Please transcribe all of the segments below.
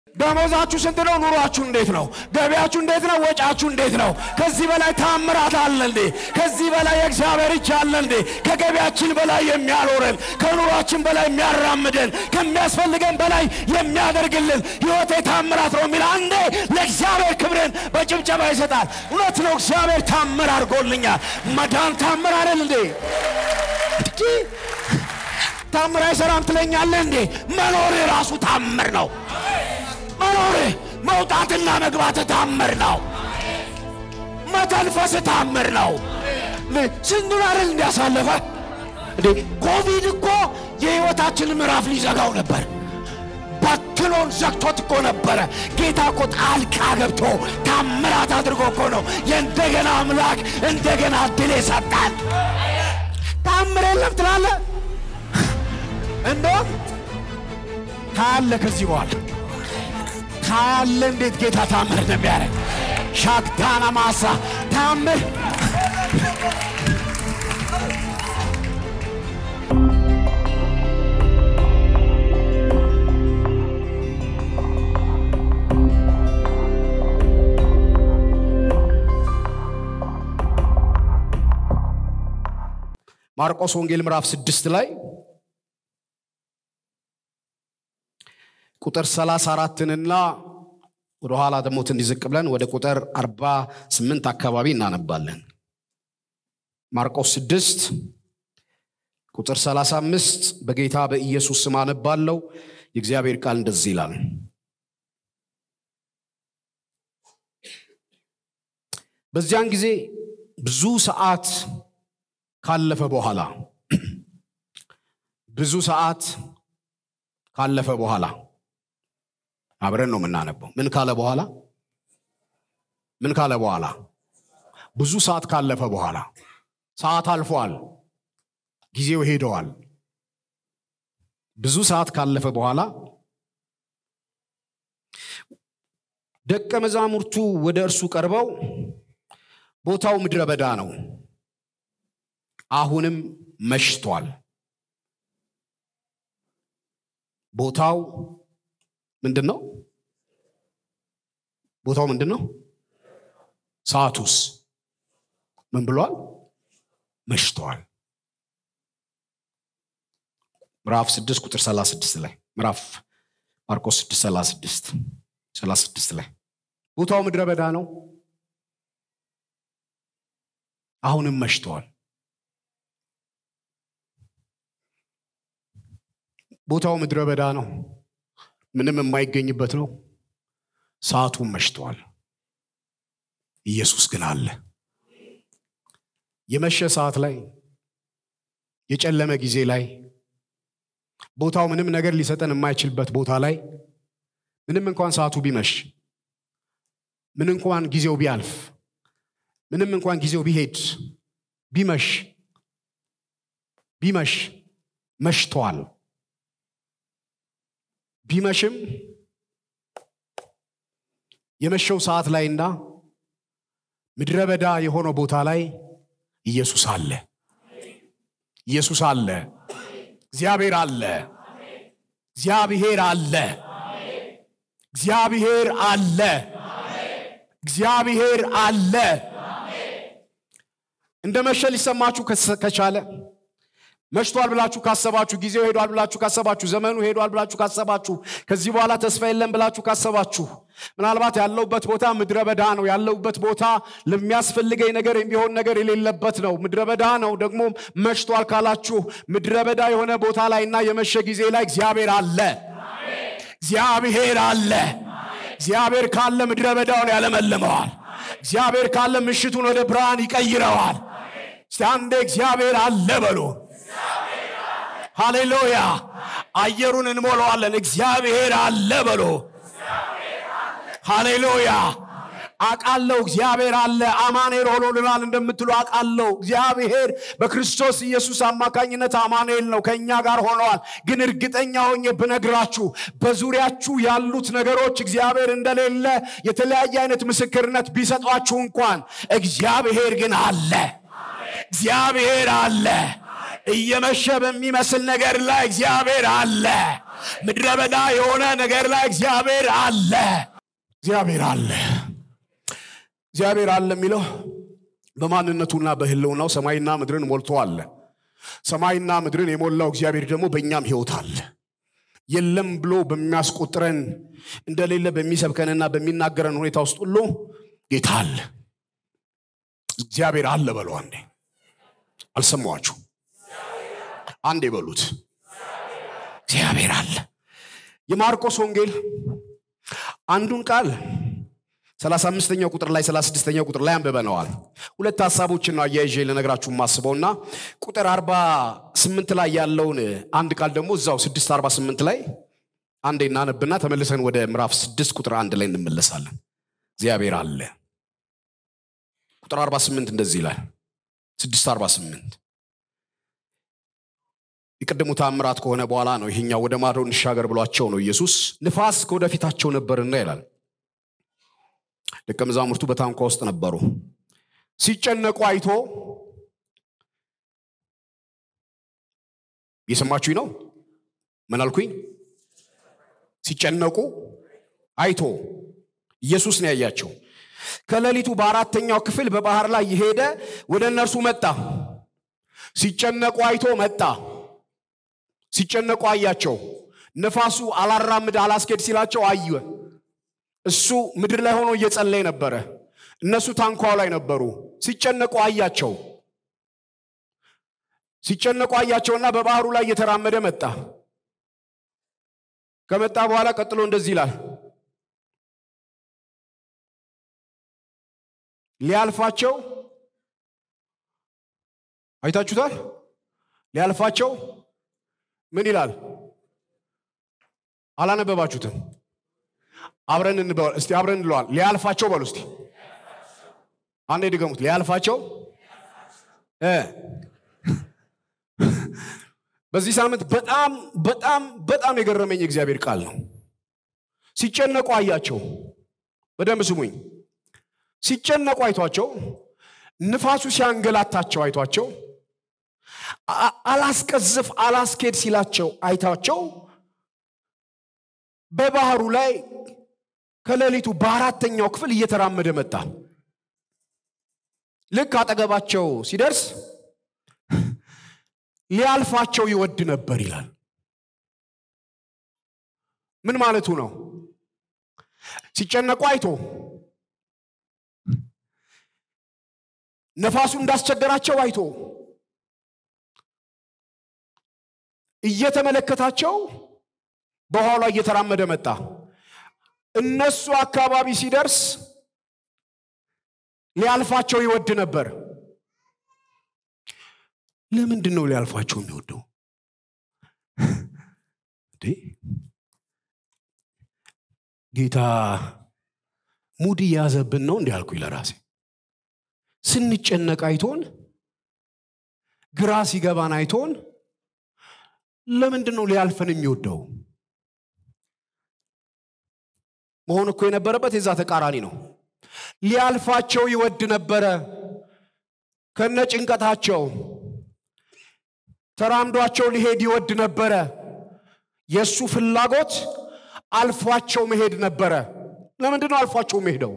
ደሞዛችሁ ስንት ነው? ኑሯችሁ እንዴት ነው? ገቢያችሁ እንዴት ነው? ወጫችሁ እንዴት ነው? ከዚህ በላይ ታምራት አለ እንዴ? ከዚህ በላይ የእግዚአብሔር እጅ አለ እንዴ? ከገቢያችን በላይ የሚያኖረን፣ ከኑሯችን በላይ የሚያራምደን፣ ከሚያስፈልገን በላይ የሚያደርግልን ሕይወቴ ታምራት ነው የሚል አንዴ ለእግዚአብሔር ክብርን በጭብጨባ ይሰጣል። እውነት ነው፣ እግዚአብሔር ታምር አድርጎልኛል። መዳን ታምር አይደል እንዴ? እንጂ ታምር አይሰራም ትለኛለህ እንዴ? መኖር ራሱ ታምር ነው። መኖር መውጣትና መግባት ታምር ነው። መተንፈስ ታምር ነው። ስንቱን አይደል እንዲያሳለፈ እንዴ! ኮቪድ እኮ የሕይወታችንን ምዕራፍ ሊዘጋው ነበር። በክሎን ዘግቶት እኮ ነበረ። ጌታ እኮ ጣልቃ ገብቶ ታምራት አድርጎ እኮ ነው የእንደገና አምላክ እንደገና ድል የሰጣል። ታምር የለም ትላለ እንደውም ታያለ ከዚህ በኋላ ታያለ እንዴት ጌታ ታምር እንደሚያደርግ ሻክታና ማሳ ታምር ማርቆስ ወንጌል ምዕራፍ ስድስት ላይ ቁጥር 34ንና ወደ ኋላ ደግሞ ትንሽ ዝቅ ብለን ወደ ቁጥር 48 አካባቢ እናነባለን። ማርቆስ 6 ቁጥር 35 በጌታ በኢየሱስ ስም አነባለው። የእግዚአብሔር ቃል እንደዚህ ይላል። በዚያን ጊዜ ብዙ ሰዓት ካለፈ በኋላ ብዙ ሰዓት ካለፈ በኋላ አብረን ነው የምናነበው። ምን ካለ በኋላ ምን ካለ በኋላ ብዙ ሰዓት ካለፈ በኋላ ሰዓት አልፏል፣ ጊዜው ሄደዋል። ብዙ ሰዓት ካለፈ በኋላ ደቀ መዛሙርቱ ወደ እርሱ ቀርበው ቦታው ምድረ በዳ ነው፣ አሁንም መሽቷል። ቦታው ምንድን ነው? ቦታው ምንድን ነው? ሰዓቱስ ምን ብሏል? መሽተዋል። ምዕራፍ 6 ቁጥር 36 ላይ ምዕራፍ ማርቆስ 6 36 36 ላይ ቦታው ምድረ በዳ ነው፣ አሁንም መሽተዋል። ቦታው ምድረ በዳ ነው፣ ምንም የማይገኝበት ነው። ሰዓቱም መሽተዋል። ኢየሱስ ግን አለ። የመሸ ሰዓት ላይ የጨለመ ጊዜ ላይ ቦታው ምንም ነገር ሊሰጠን የማይችልበት ቦታ ላይ ምንም እንኳን ሰዓቱ ቢመሽ ምን እንኳን ጊዜው ቢያልፍ ምንም እንኳን ጊዜው ቢሄድ ቢመሽ ቢመሽ መሽተዋል። ቢመሽም የመሸው ሰዓት ላይና ምድረ በዳ የሆነው ቦታ ላይ ኢየሱስ አለ። ኢየሱስ አለ። እግዚአብሔር አለ። እግዚአብሔር አለ። እግዚአብሔር አለ። እግዚአብሔር አለ። እንደ መሸ ሊሰማችሁ ከቻለ መሽቷል ብላችሁ ካሰባችሁ፣ ጊዜው ሄዷል ብላችሁ ካሰባችሁ፣ ዘመኑ ሄዷል ብላችሁ ካሰባችሁ፣ ከዚህ በኋላ ተስፋ የለም ብላችሁ ካሰባችሁ፣ ምናልባት ያለውበት ቦታ ምድረ በዳ ነው። ያለውበት ቦታ ለሚያስፈልገኝ ነገር የሚሆን ነገር የሌለበት ነው። ምድረ በዳ ነው። ደግሞ መሽቷል ካላችሁ ምድረ በዳ የሆነ ቦታ ላይና የመሸ ጊዜ ላይ እግዚአብሔር አለ። እግዚአብሔር አለ። እግዚአብሔር ካለ ምድረ በዳውን ያለመልመዋል። እግዚአብሔር ካለ ምሽቱን ወደ ብርሃን ይቀይረዋል። እስቲ አንዴ እግዚአብሔር አለ በሉ። ሃሌሉያ! አየሩን እንሞላዋለን። እግዚአብሔር አለ በሎ። ሃሌሉያ! አቃለው እግዚአብሔር አለ። አማኑኤል ሆኖልናል እንደምትሉ አቃለው። እግዚአብሔር በክርስቶስ ኢየሱስ አማካኝነት አማኑኤል ነው፣ ከእኛ ጋር ሆነዋል። ግን እርግጠኛ ሆኜ ብነግራችሁ በዙሪያችሁ ያሉት ነገሮች እግዚአብሔር እንደሌለ የተለያየ አይነት ምስክርነት ቢሰጧችሁ እንኳን እግዚአብሔር ግን አለ። እግዚአብሔር አለ። እየመሸ በሚመስል ነገር ላይ እግዚአብሔር አለ። ምድረ በዳ የሆነ ነገር ላይ እግዚአብሔር አለ። እግዚአብሔር አለ። እግዚአብሔር አለ የሚለው በማንነቱና በህልውናው ሰማይና ምድርን ሞልቶ አለ። ሰማይና ምድርን የሞላው እግዚአብሔር ደግሞ በእኛም ህይወት አለ። የለም ብሎ በሚያስቆጥረን እንደሌለ በሚሰብከንና በሚናገረን ሁኔታ ውስጥ ሁሉ ጌታ አለ። እግዚአብሔር አለ በለው አንዴ። አልሰማኋችሁ? አንዴ በሉት። እግዚአብሔር አለ። የማርቆስ ወንጌል አንዱን ቃል 35ኛው ቁጥር ላይ 36ኛው ቁጥር ላይ አንብበነዋል። ሁለት ሀሳቦችን ነው አያይዤ ልነግራችሁ የማስበውና ቁጥር 48 ላይ ያለውን አንድ ቃል ደግሞ እዛው 648 ላይ አንዴ እናነብና ተመልሰን ወደ ምዕራፍ 6 ቁጥር አንድ ላይ እንመለሳለን። እግዚአብሔር አለ። ቁጥር 48 እንደዚህ ይላል። 648 የቅድሙ ታምራት ከሆነ በኋላ ነው ይሄኛው ወደ ማዶ እንሻገር ብሏቸው ነው ኢየሱስ። ንፋስ ከወደፊታቸው ነበርና ይላል ደቀ መዛሙርቱ በታንኳ ውስጥ ነበሩ። ሲጨነቁ አይቶ እየሰማችሁኝ ነው? ምን አልኩኝ? ሲጨነቁ አይቶ ኢየሱስ ነው ያያቸው። ከሌሊቱ በአራተኛው ክፍል በባህር ላይ የሄደ ወደ እነርሱ መጣ። ሲጨነቁ አይቶ መጣ። ሲጨነቁ አያቸው። ነፋሱ አላራምድ አላስኬድ ሲላቸው አየ። እሱ ምድር ላይ ሆኖ እየጸለየ ነበረ። እነሱ ታንኳው ላይ ነበሩ። ሲጨነቁ አያቸው። ሲጨነቁ አያቸውና በባህሩ ላይ እየተራመደ መጣ። ከመጣ በኋላ ቀጥሎ እንደዚህ ይላል፣ ሊያልፋቸው አይታችሁታል። ሊያልፋቸው ምን ይላል? አላነበባችሁትም? አብረን እንበል እስቲ፣ አብረን እንለዋል። ሊያልፋቸው በሉ እስቲ፣ አንዴ ድገሙት። ሊያልፋቸው እ በዚህ ሳምንት በጣም በጣም በጣም የገረመኝ የእግዚአብሔር ቃል ነው። ሲጨነቁ አያቸው። በደንብ ስሙኝ። ሲጨነቁ አይቷቸው፣ ንፋሱ ሲያንገላታቸው አይቷቸው፣ አላስቀዝፍ አላስኬድ ሲላቸው አይታቸው በባህሩ ላይ ከሌሊቱ በአራተኛው ክፍል እየተራመደ መጣ። ልክ አጠገባቸው ሲደርስ ሊያልፋቸው ይወድ ነበር ይላል። ምን ማለቱ ነው? ሲጨነቁ አይቶ ነፋሱ እንዳስቸገራቸው አይቶ እየተመለከታቸው በኋላ እየተራመደ መጣ። እነሱ አካባቢ ሲደርስ ሊያልፋቸው ይወድ ነበር። ለምንድን ነው ሊያልፋቸው የሚወደው? ጌታ ሙድ እያዘብን ነው እንዲህ አልኩኝ ለራሴ። ስንጨነቅ አይቶን፣ ግራ ሲገባን አይቶን፣ ለምንድን ነው ሊያልፈን የሚወደው? መሆን እኮ የነበረበት የዛ ተቃራኒ ነው። ሊያልፋቸው ይወድ ነበረ ከነ ጭንቀታቸው ተራምዷቸው ሊሄድ ይወድ ነበረ። የእሱ ፍላጎት አልፏቸው መሄድ ነበረ። ለምንድን ነው አልፏቸው መሄደው?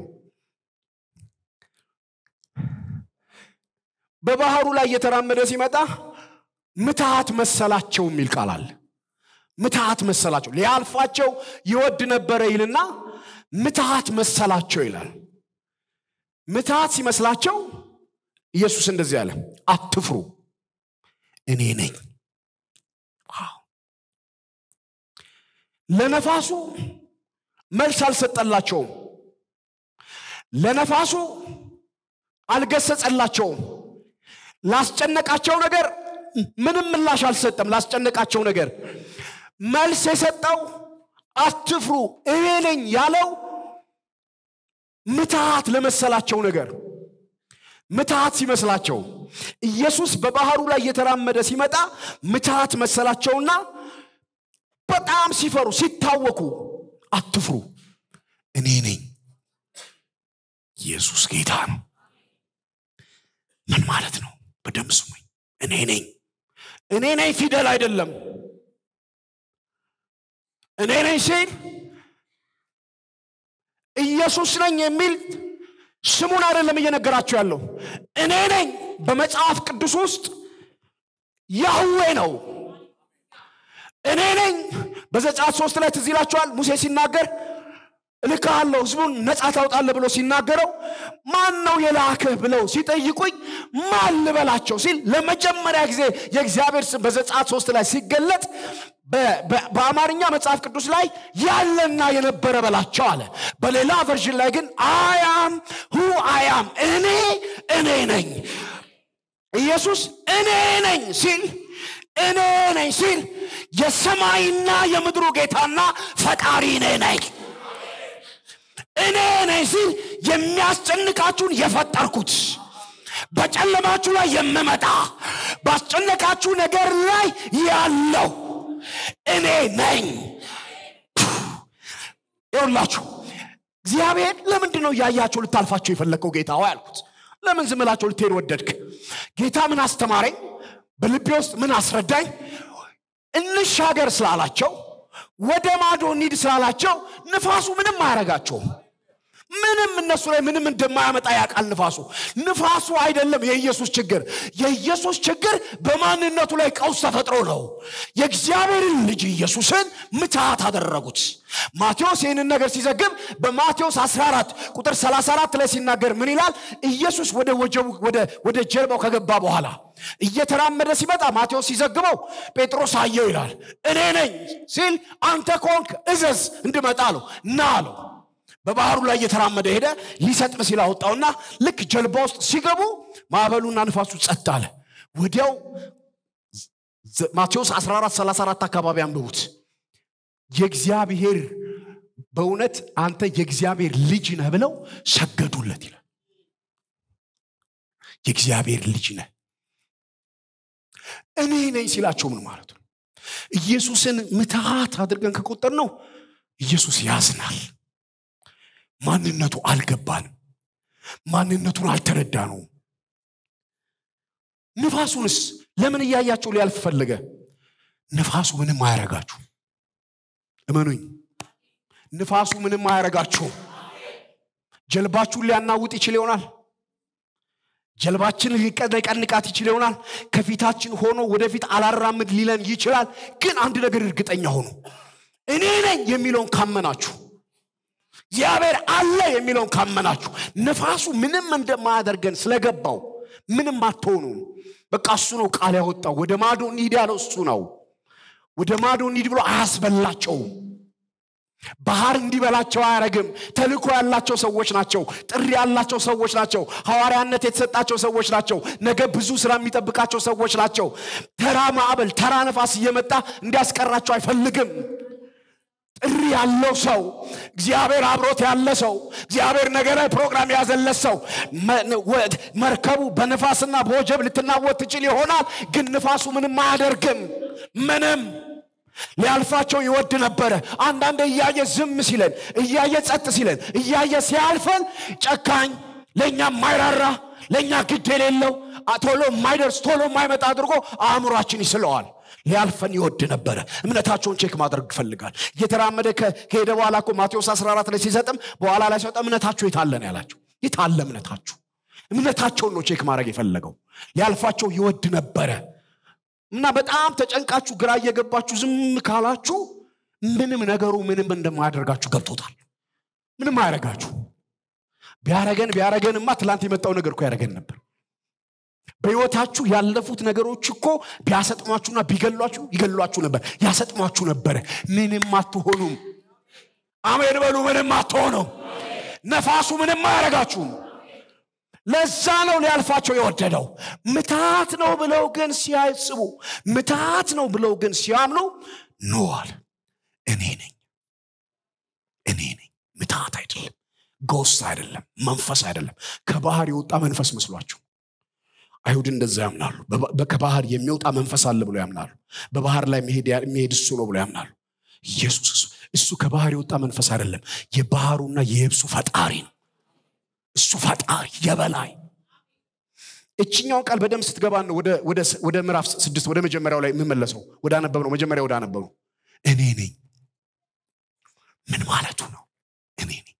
በባህሩ ላይ እየተራመደ ሲመጣ ምትሃት መሰላቸው የሚል ቃል አለ። ምትሃት መሰላቸው፣ ሊያልፋቸው ይወድ ነበረ ይልና ምትሃት መሰላቸው ይላል። ምትሃት ሲመስላቸው ኢየሱስ እንደዚህ አለ፣ አትፍሩ እኔ ነኝ። ለነፋሱ መልስ አልሰጠላቸውም። ለነፋሱ አልገሰጸላቸውም። ላስጨነቃቸው ነገር ምንም ምላሽ አልሰጠም። ላስጨነቃቸው ነገር መልስ የሰጠው አትፍሩ እኔ ነኝ ያለው ምትሃት ለመሰላቸው ነገር ምትሃት ሲመስላቸው ኢየሱስ በባህሩ ላይ እየተራመደ ሲመጣ ምትሃት መሰላቸውና በጣም ሲፈሩ ሲታወኩ፣ አትፍሩ እኔ ነኝ። ኢየሱስ ጌታ ነው። ምን ማለት ነው? በደንብ ስሙኝ። እኔ ነኝ። እኔ ነኝ ፊደል አይደለም። እኔ ነኝ ሲል ኢየሱስ ነኝ የሚል ስሙን አይደለም እየነገራቸው ያለው እኔ ነኝ በመጽሐፍ ቅዱስ ውስጥ ያህዌ ነው እኔ ነኝ በዘጸአት ሶስት ላይ ትዝ ይላችኋል ሙሴ ሲናገር እልክሃለሁ ህዝቡን ነፃ ታውጣለህ ብሎ ሲናገረው ማን ነው የላክህ ብለው ሲጠይቁኝ ማን ልበላቸው ሲል ለመጀመሪያ ጊዜ የእግዚአብሔር ስም በዘጸአት ሶስት ላይ ሲገለጥ በአማርኛ መጽሐፍ ቅዱስ ላይ ያለና የነበረ በላቸው አለ በሌላ ቨርዥን ላይ ግን አያም ሁ አያም እኔ እኔ ነኝ ኢየሱስ እኔ ነኝ ሲል እኔ ነኝ ሲል የሰማይና የምድሩ ጌታና ፈጣሪ እኔ ነኝ እኔ ነኝ ሲል የሚያስጨንቃችሁን የፈጠርኩት በጨለማችሁ ላይ የምመጣ ባስጨነቃችሁ ነገር ላይ ያለው እኔ ነኝ ይውላችሁ እግዚአብሔር ለምንድን ነው እያያቸው ልታልፋቸው የፈለግከው ጌታ ሆይ አልኩት ለምን ዝምላቸው ልትሄድ ወደድክ ጌታ ምን አስተማረኝ በልቤ ውስጥ ምን አስረዳኝ እንሻገር ስላላቸው ወደ ማዶ እንሂድ ስላላቸው ንፋሱ ምንም አያረጋቸውም ምንም እነሱ ላይ ምንም እንደማያመጣ ያውቃል ንፋሱ ንፋሱ አይደለም የኢየሱስ ችግር የኢየሱስ ችግር በማንነቱ ላይ ቀውስ ተፈጥሮ ነው የእግዚአብሔርን ልጅ ኢየሱስን ምትሃት አደረጉት ማቴዎስ ይህንን ነገር ሲዘግብ በማቴዎስ 14 ቁጥር 34 ላይ ሲናገር ምን ይላል ኢየሱስ ወደ ወጀቡ ወደ ጀልባው ከገባ በኋላ እየተራመደ ሲመጣ ማቴዎስ ሲዘግበው ጴጥሮስ አየው ይላል እኔ ነኝ ሲል አንተ ከሆንክ እዘዝ እንድመጣ አለው ና አለው በባህሩ ላይ እየተራመደ ሄደ ሊሰጥም ሲል አወጣውና ልክ ጀልባ ውስጥ ሲገቡ ማዕበሉና ንፋሱ ጸጥ አለ ወዲያው ማቴዎስ 14 34 አካባቢ አንብቡት የእግዚአብሔር በእውነት አንተ የእግዚአብሔር ልጅ ነህ ብለው ሰገዱለት ይላል የእግዚአብሔር ልጅ ነህ እኔ ነኝ ሲላቸው ምን ማለት ነው ኢየሱስን ምትሃት አድርገን ከቆጠር ነው ኢየሱስ ያዝናል ማንነቱ አልገባንም ማንነቱን አልተረዳ ነው ንፋሱንስ ለምን እያያቸው ሊያልፍ ፈለገ ንፋሱ ምንም አያረጋችሁ እመኑኝ ንፋሱ ምንም አያረጋችሁ ጀልባችሁን ሊያናውጥ ይችል ይሆናል ጀልባችን ሊቀንቃት ይችል ይሆናል ከፊታችን ሆኖ ወደፊት አላራምድ ሊለን ይችላል ግን አንድ ነገር እርግጠኛ ሆኑ እኔ ነኝ የሚለውን ካመናችሁ እግዚአብሔር አለ የሚለውን ካመናችሁ ንፋሱ ምንም እንደማያደርገን ስለገባው ምንም አትሆኑ በቃ እሱ ነው ቃል ያወጣው ወደ ማዶ እንሂድ ያለው እሱ ነው ወደ ማዶ እንሂድ ብሎ አያስበላቸውም ባህር እንዲበላቸው አያረግም ተልኮ ያላቸው ሰዎች ናቸው ጥሪ ያላቸው ሰዎች ናቸው ሐዋርያነት የተሰጣቸው ሰዎች ናቸው ነገ ብዙ ስራ የሚጠብቃቸው ሰዎች ናቸው ተራ ማዕበል ተራ ነፋስ እየመጣ እንዲያስቀራቸው አይፈልግም ጥሪ ያለው ሰው እግዚአብሔር አብሮት ያለ ሰው እግዚአብሔር ነገ ላይ ፕሮግራም ያዘለት ሰው መርከቡ በንፋስና በወጀብ ልትናወጥ ትችል ይሆናል ግን ንፋሱ ምንም አያደርግም ምንም ሊያልፋቸው ይወድ ነበረ አንዳንድ እያየ ዝም ሲለን እያየ ጸጥ ሲለን እያየ ሲያልፈን ጨካኝ ለእኛ የማይራራ ለእኛ ግድ የሌለው ቶሎ የማይደርስ ቶሎ የማይመጣ አድርጎ አእምሯችን ይስለዋል ሊያልፈን ይወድ ነበረ እምነታቸውን ቼክ ማድረግ ይፈልጋል እየተራመደ ከሄደ በኋላ እኮ ማቴዎስ 14 ላይ ሲሰጥም በኋላ ላይ ሲወጣ እምነታችሁ የታለን ያላቸው የታለ እምነታችሁ እምነታቸውን ነው ቼክ ማድረግ የፈለገው ሊያልፋቸው ይወድ ነበረ እና በጣም ተጨንቃችሁ ግራ እየገባችሁ ዝም ካላችሁ ምንም ነገሩ ምንም እንደማያደርጋችሁ ገብቶታል ምንም አያረጋችሁ ቢያረገን ቢያረገንማ ትላንት የመጣው ነገር እኮ ያረገን ነበር በህይወታችሁ ያለፉት ነገሮች እኮ ቢያሰጥሟችሁና ቢገሏችሁ ይገሏችሁ ነበር ያሰጥሟችሁ ነበረ ምንም አትሆኑም አሜን በሉ ምንም አትሆኑም ነፋሱ ምንም አያረጋችሁም ለዛ ነው ሊያልፋቸው የወደደው ምታት ነው ብለው ግን ሲያስቡ ምታት ነው ብለው ግን ሲያምኑ ኖዋል እኔ ነኝ እኔ ነኝ ምታት አይደለም ጎስት አይደለም መንፈስ አይደለም ከባህር የወጣ መንፈስ መስሏቸው አይሁድ እንደዛ ያምናሉ ከባህር የሚወጣ መንፈስ አለ ብሎ ያምናሉ በባህር ላይ የሚሄድ እሱ ነው ብሎ ያምናሉ ኢየሱስ እሱ ከባህር የወጣ መንፈስ አይደለም የባህሩና የየብሱ ፈጣሪ ነው እሱ ፈጣሪ የበላይ እችኛውን ቃል በደንብ ስትገባ ነው ወደ ምዕራፍ ስድስት ወደ መጀመሪያው ላይ የምመለሰው ወደ አነበብ ነው መጀመሪያ ወደ አነበብ ነው እኔ ነኝ ምን ማለቱ ነው? እኔ ነኝ።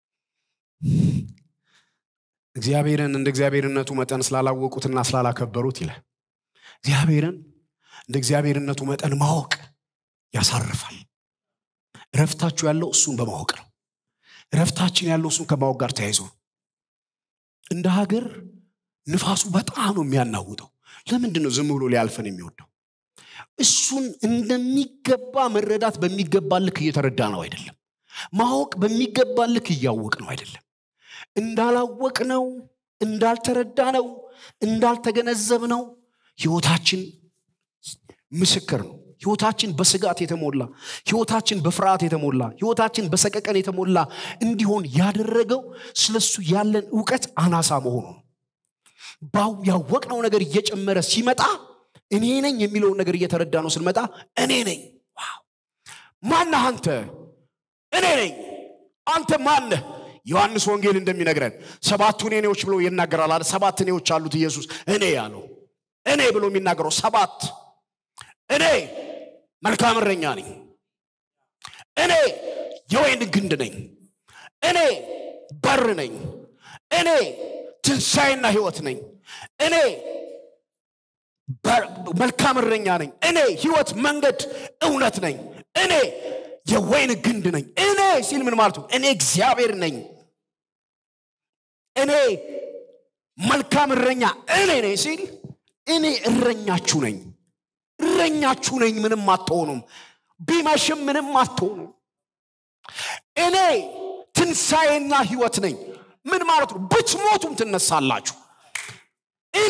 እግዚአብሔርን እንደ እግዚአብሔርነቱ መጠን ስላላወቁትና ስላላከበሩት ይላል። እግዚአብሔርን እንደ እግዚአብሔርነቱ መጠን ማወቅ ያሳርፋል። እረፍታችሁ ያለው እሱን በማወቅ ነው። እረፍታችን ያለው እሱን ከማወቅ ጋር ተያይዞ ነው። እንደ ሀገር ንፋሱ በጣም ነው የሚያናውጠው። ለምንድን ነው ዝም ብሎ ሊያልፈን የሚወደው? እሱን እንደሚገባ መረዳት በሚገባ ልክ እየተረዳ ነው አይደለም። ማወቅ በሚገባ ልክ እያወቅ ነው አይደለም። እንዳላወቅ ነው፣ እንዳልተረዳ ነው፣ እንዳልተገነዘብ ነው ህይወታችን ምስክር ነው። ህይወታችን በስጋት የተሞላ ህይወታችን በፍርሃት የተሞላ ህይወታችን በሰቀቀን የተሞላ እንዲሆን ያደረገው ስለሱ ያለን እውቀት አናሳ መሆኑ ነው። ባው ያወቅነው ነገር እየጨመረ ሲመጣ እኔ ነኝ የሚለውን ነገር እየተረዳ ነው ስንመጣ እኔ ነኝ። ዋው! ማነህ አንተ? እኔ ነኝ። አንተ ማነህ? ዮሐንስ ወንጌል እንደሚነግረን ሰባቱ እኔዎች ብሎ ይናገራል አለ። ሰባት እኔዎች አሉት ኢየሱስ እኔ ያለው እኔ ብሎ የሚናገረው ሰባት እኔ መልካም እረኛ ነኝ። እኔ የወይን ግንድ ነኝ። እኔ በር ነኝ። እኔ ትንሣኤና ህይወት ነኝ። እኔ መልካም እረኛ ነኝ። እኔ ህይወት፣ መንገድ፣ እውነት ነኝ። እኔ የወይን ግንድ ነኝ። እኔ ሲል ምን ማለቱ? እኔ እግዚአብሔር ነኝ። እኔ መልካም እረኛ እኔ ነኝ ሲል እኔ እረኛችሁ ነኝ። እረኛችሁ ነኝ። ምንም አትሆኑም። ቢመሽም ምንም አትሆኑም። እኔ ትንሣኤና ህይወት ነኝ። ምን ማለት ነው? ብትሞቱም ትነሳላችሁ። እኔ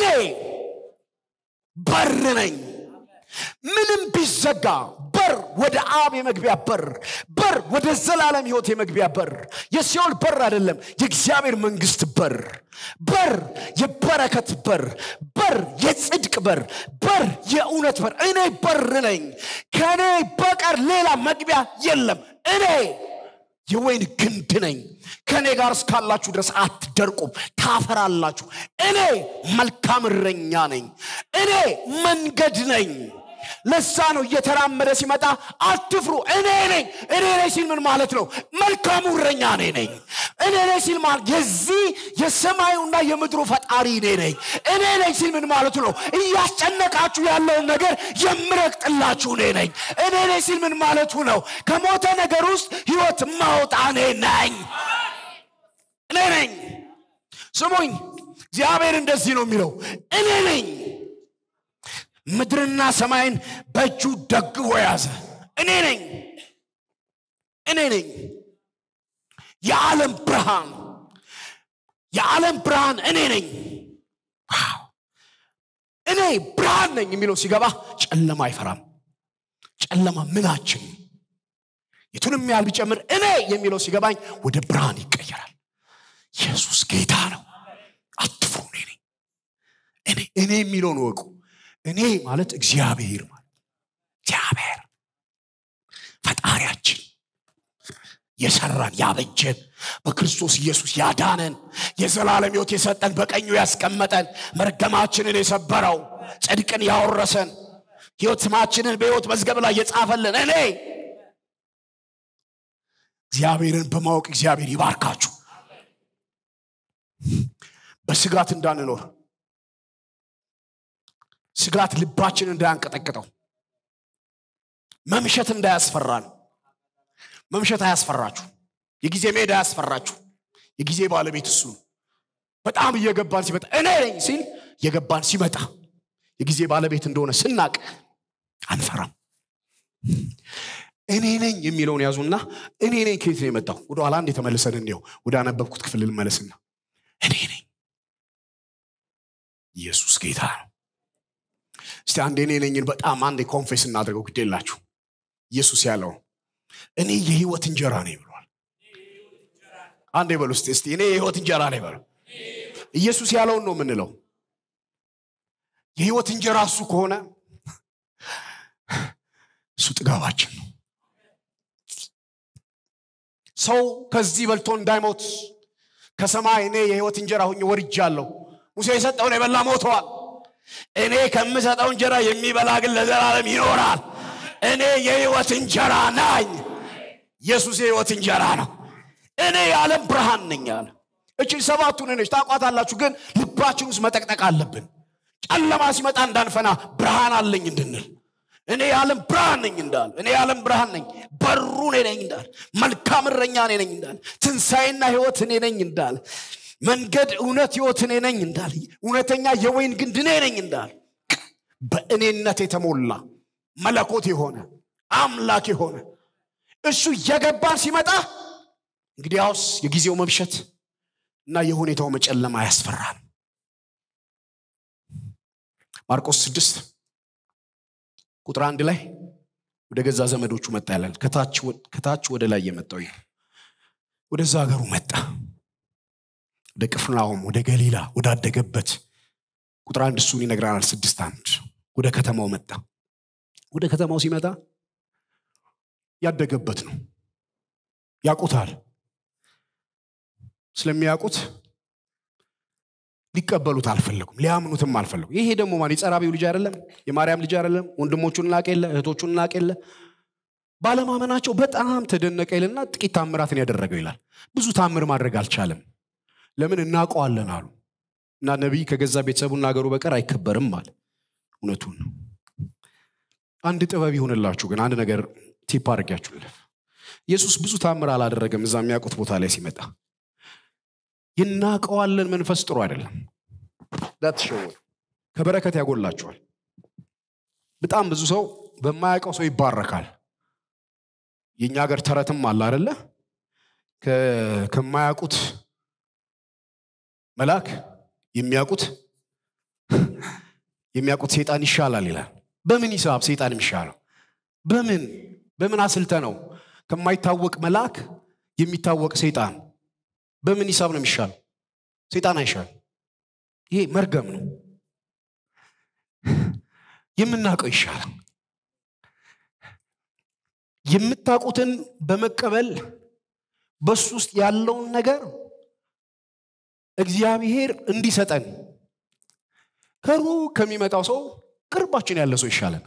በር ነኝ። ምንም ቢዘጋ በር ወደ አብ የመግቢያ በር፣ በር ወደ ዘላለም ህይወት የመግቢያ በር፣ የሲኦል በር አይደለም፣ የእግዚአብሔር መንግስት በር፣ በር የበረከት በር፣ በር የጽድቅ በር፣ በር የእውነት በር። እኔ በር ነኝ። ከእኔ በቀር ሌላ መግቢያ የለም። እኔ የወይን ግንድ ነኝ። ከእኔ ጋር እስካላችሁ ድረስ አትደርቁም፣ ታፈራላችሁ። እኔ መልካም እረኛ ነኝ። እኔ መንገድ ነኝ። ለዛ ነው እየተራመደ ሲመጣ አትፍሩ፣ እኔ ነኝ። እኔ ነኝ ሲል ምን ማለት ነው? መልካሙ እረኛ እኔ ነኝ። እኔ ነኝ ሲል ማለት የዚህ የሰማዩና የምድሩ ፈጣሪ እኔ ነኝ። እኔ ነኝ ሲል ምን ማለቱ ነው? እያስጨነቃችሁ ያለውን ነገር የምረግጥላችሁ እኔ ነኝ። እኔ ነኝ ሲል ምን ማለቱ ነው? ከሞተ ነገር ውስጥ ህይወት ማውጣ እኔ ነኝ። እኔ ነኝ። ስሙኝ፣ እግዚአብሔር እንደዚህ ነው የሚለው፣ እኔ ነኝ ምድርና ሰማይን በእጁ ደግፎ ያዘ። እኔ ነኝ። እኔ ነኝ የዓለም ብርሃን፣ የዓለም ብርሃን እኔ ነኝ። ዋው! እኔ ብርሃን ነኝ የሚለው ሲገባ ጨለማ አይፈራም። ጨለማ ምናችን የቱንም ያህል ቢጨምር እኔ የሚለው ሲገባኝ ወደ ብርሃን ይቀየራል። ኢየሱስ ጌታ ነው። አትፍሩ። እኔ ነኝ። እኔ እኔ የሚለውን እወቁ። እኔ ማለት እግዚአብሔር ማለት እግዚአብሔር ፈጣሪያችን የሰራን ያበጀን በክርስቶስ ኢየሱስ ያዳነን የዘላለም ሕይወት የሰጠን በቀኙ ያስቀመጠን መርገማችንን የሰበረው ጽድቅን ያወረሰን ሕይወት ስማችንን በሕይወት መዝገብ ላይ የጻፈልን እኔ እግዚአብሔርን በማወቅ እግዚአብሔር ይባርካችሁ። በስጋት እንዳንኖር ስጋት ልባችን እንዳያንቀጠቅጠው መምሸት እንዳያስፈራን መምሸት አያስፈራችሁ የጊዜ መሄድ አያስፈራችሁ የጊዜ ባለቤት እሱ ነው በጣም እየገባን ሲመጣ እኔ ነኝ ሲል እየገባን ሲመጣ የጊዜ ባለቤት እንደሆነ ስናቅ አንፈራም እኔ ነኝ የሚለውን ያዙና እኔ ነኝ ከየት ነው የመጣው ወደ ኋላ አንድ የተመልሰን እንየው ወደ አነበብኩት ክፍል ልመለስና እኔ ነኝ ኢየሱስ ጌታ ነው እስቲ አንድ እኔ ነኝን በጣም አንድ ኮንፌስ እናድርገው ግድ የላችሁ ኢየሱስ ያለው እኔ የህይወት እንጀራ ነኝ ብሏል አንድ በሉ እስቲ እስቲ እኔ የህይወት እንጀራ ነኝ በሉ ኢየሱስ ያለውን ነው የምንለው የህይወት እንጀራ እሱ ከሆነ እሱ ጥጋባችን ነው ሰው ከዚህ በልቶ እንዳይሞት ከሰማይ እኔ የህይወት እንጀራ ሁኝ ወርጃለሁ ሙሴ የሰጠውን የበላ ሞተዋል እኔ ከምሰጠው እንጀራ የሚበላ ግን ለዘላለም ይኖራል እኔ የህይወት እንጀራ ናኝ ኢየሱስ የህይወት እንጀራ ነው። እኔ የዓለም ብርሃን ነኝ አለ። እቺ ሰባቱን ነች ታቋታላችሁ፣ ግን ልባችን ውስጥ መጠቅጠቅ አለብን። ጨለማ ሲመጣ እንዳንፈና ብርሃን አለኝ እንድንል እኔ የዓለም ብርሃን ነኝ እንዳል እኔ የዓለም ብርሃን ነኝ፣ በሩ እኔ ነኝ እንዳል፣ መልካም እረኛ እኔ ነኝ እንዳል፣ ትንሣኤና ህይወት እኔ ነኝ እንዳል፣ መንገድ እውነት ህይወት እኔ ነኝ እንዳል፣ እውነተኛ የወይን ግንድ እኔ ነኝ እንዳል፣ በእኔነት የተሞላ መለኮት የሆነ አምላክ የሆነ እሱ እየገባን ሲመጣ እንግዲያውስ የጊዜው መብሸት እና የሁኔታው መጨለማ ያስፈራል። ማርቆስ ስድስት ቁጥር አንድ ላይ ወደ ገዛ ዘመዶቹ መጣ ያላል። ከታች ወደ ላይ የመጣው ይህ ወደዛ ሀገሩ መጣ። ወደ ቅፍርናሆም፣ ወደ ገሊላ ወዳደገበት ቁጥር አንድ እሱን ይነግረናል። ስድስት አንድ ወደ ከተማው መጣ። ወደ ከተማው ሲመጣ ያደገበት ነው። ያውቁታል። ስለሚያውቁት ሊቀበሉት አልፈለጉም፣ ሊያምኑትም አልፈለጉም። ይሄ ደግሞ ማን የጸራቢው ልጅ አይደለም? የማርያም ልጅ አይደለም? ወንድሞቹን ላቅ የለ እህቶቹን ላቅ የለ ባለማመናቸው በጣም ተደነቀ ይልና ጥቂት ታምራትን ያደረገው ይላል። ብዙ ታምር ማድረግ አልቻለም። ለምን እናውቀዋለን አሉ እና ነቢይ ከገዛ ቤተሰቡና ሀገሩ በቀር አይከበርም አለ። እውነቱን ነው። አንድ ጥበብ ይሆንላችሁ ግን አንድ ነገር ቲፕ አድርጊያችሁ ልፍ ኢየሱስ ብዙ ታምር አላደረገም። እዛ የሚያውቁት ቦታ ላይ ሲመጣ ይናቀዋለን መንፈስ ጥሩ አይደለም። ዳትሸወዱ ከበረከት ያጎላቸዋል። በጣም ብዙ ሰው በማያውቀው ሰው ይባረካል። የእኛ ሀገር ተረትም አለ አደለ? ከማያውቁት መልአክ የሚያውቁት የሚያውቁት ሴጣን ይሻላል ይላል። በምን ሂሳብ ሴጣን የሚሻለው? በምን በምን አስልተ ነው? ከማይታወቅ መልአክ የሚታወቅ ሰይጣን በምን ሂሳብ ነው የሚሻለው? ሰይጣን አይሻል። ይሄ መርገም ነው። የምናውቀው ይሻላል። የምታውቁትን በመቀበል በሱ ውስጥ ያለውን ነገር እግዚአብሔር እንዲሰጠን ከሩቅ ከሚመጣው ሰው ቅርባችን ያለ ሰው ይሻለን።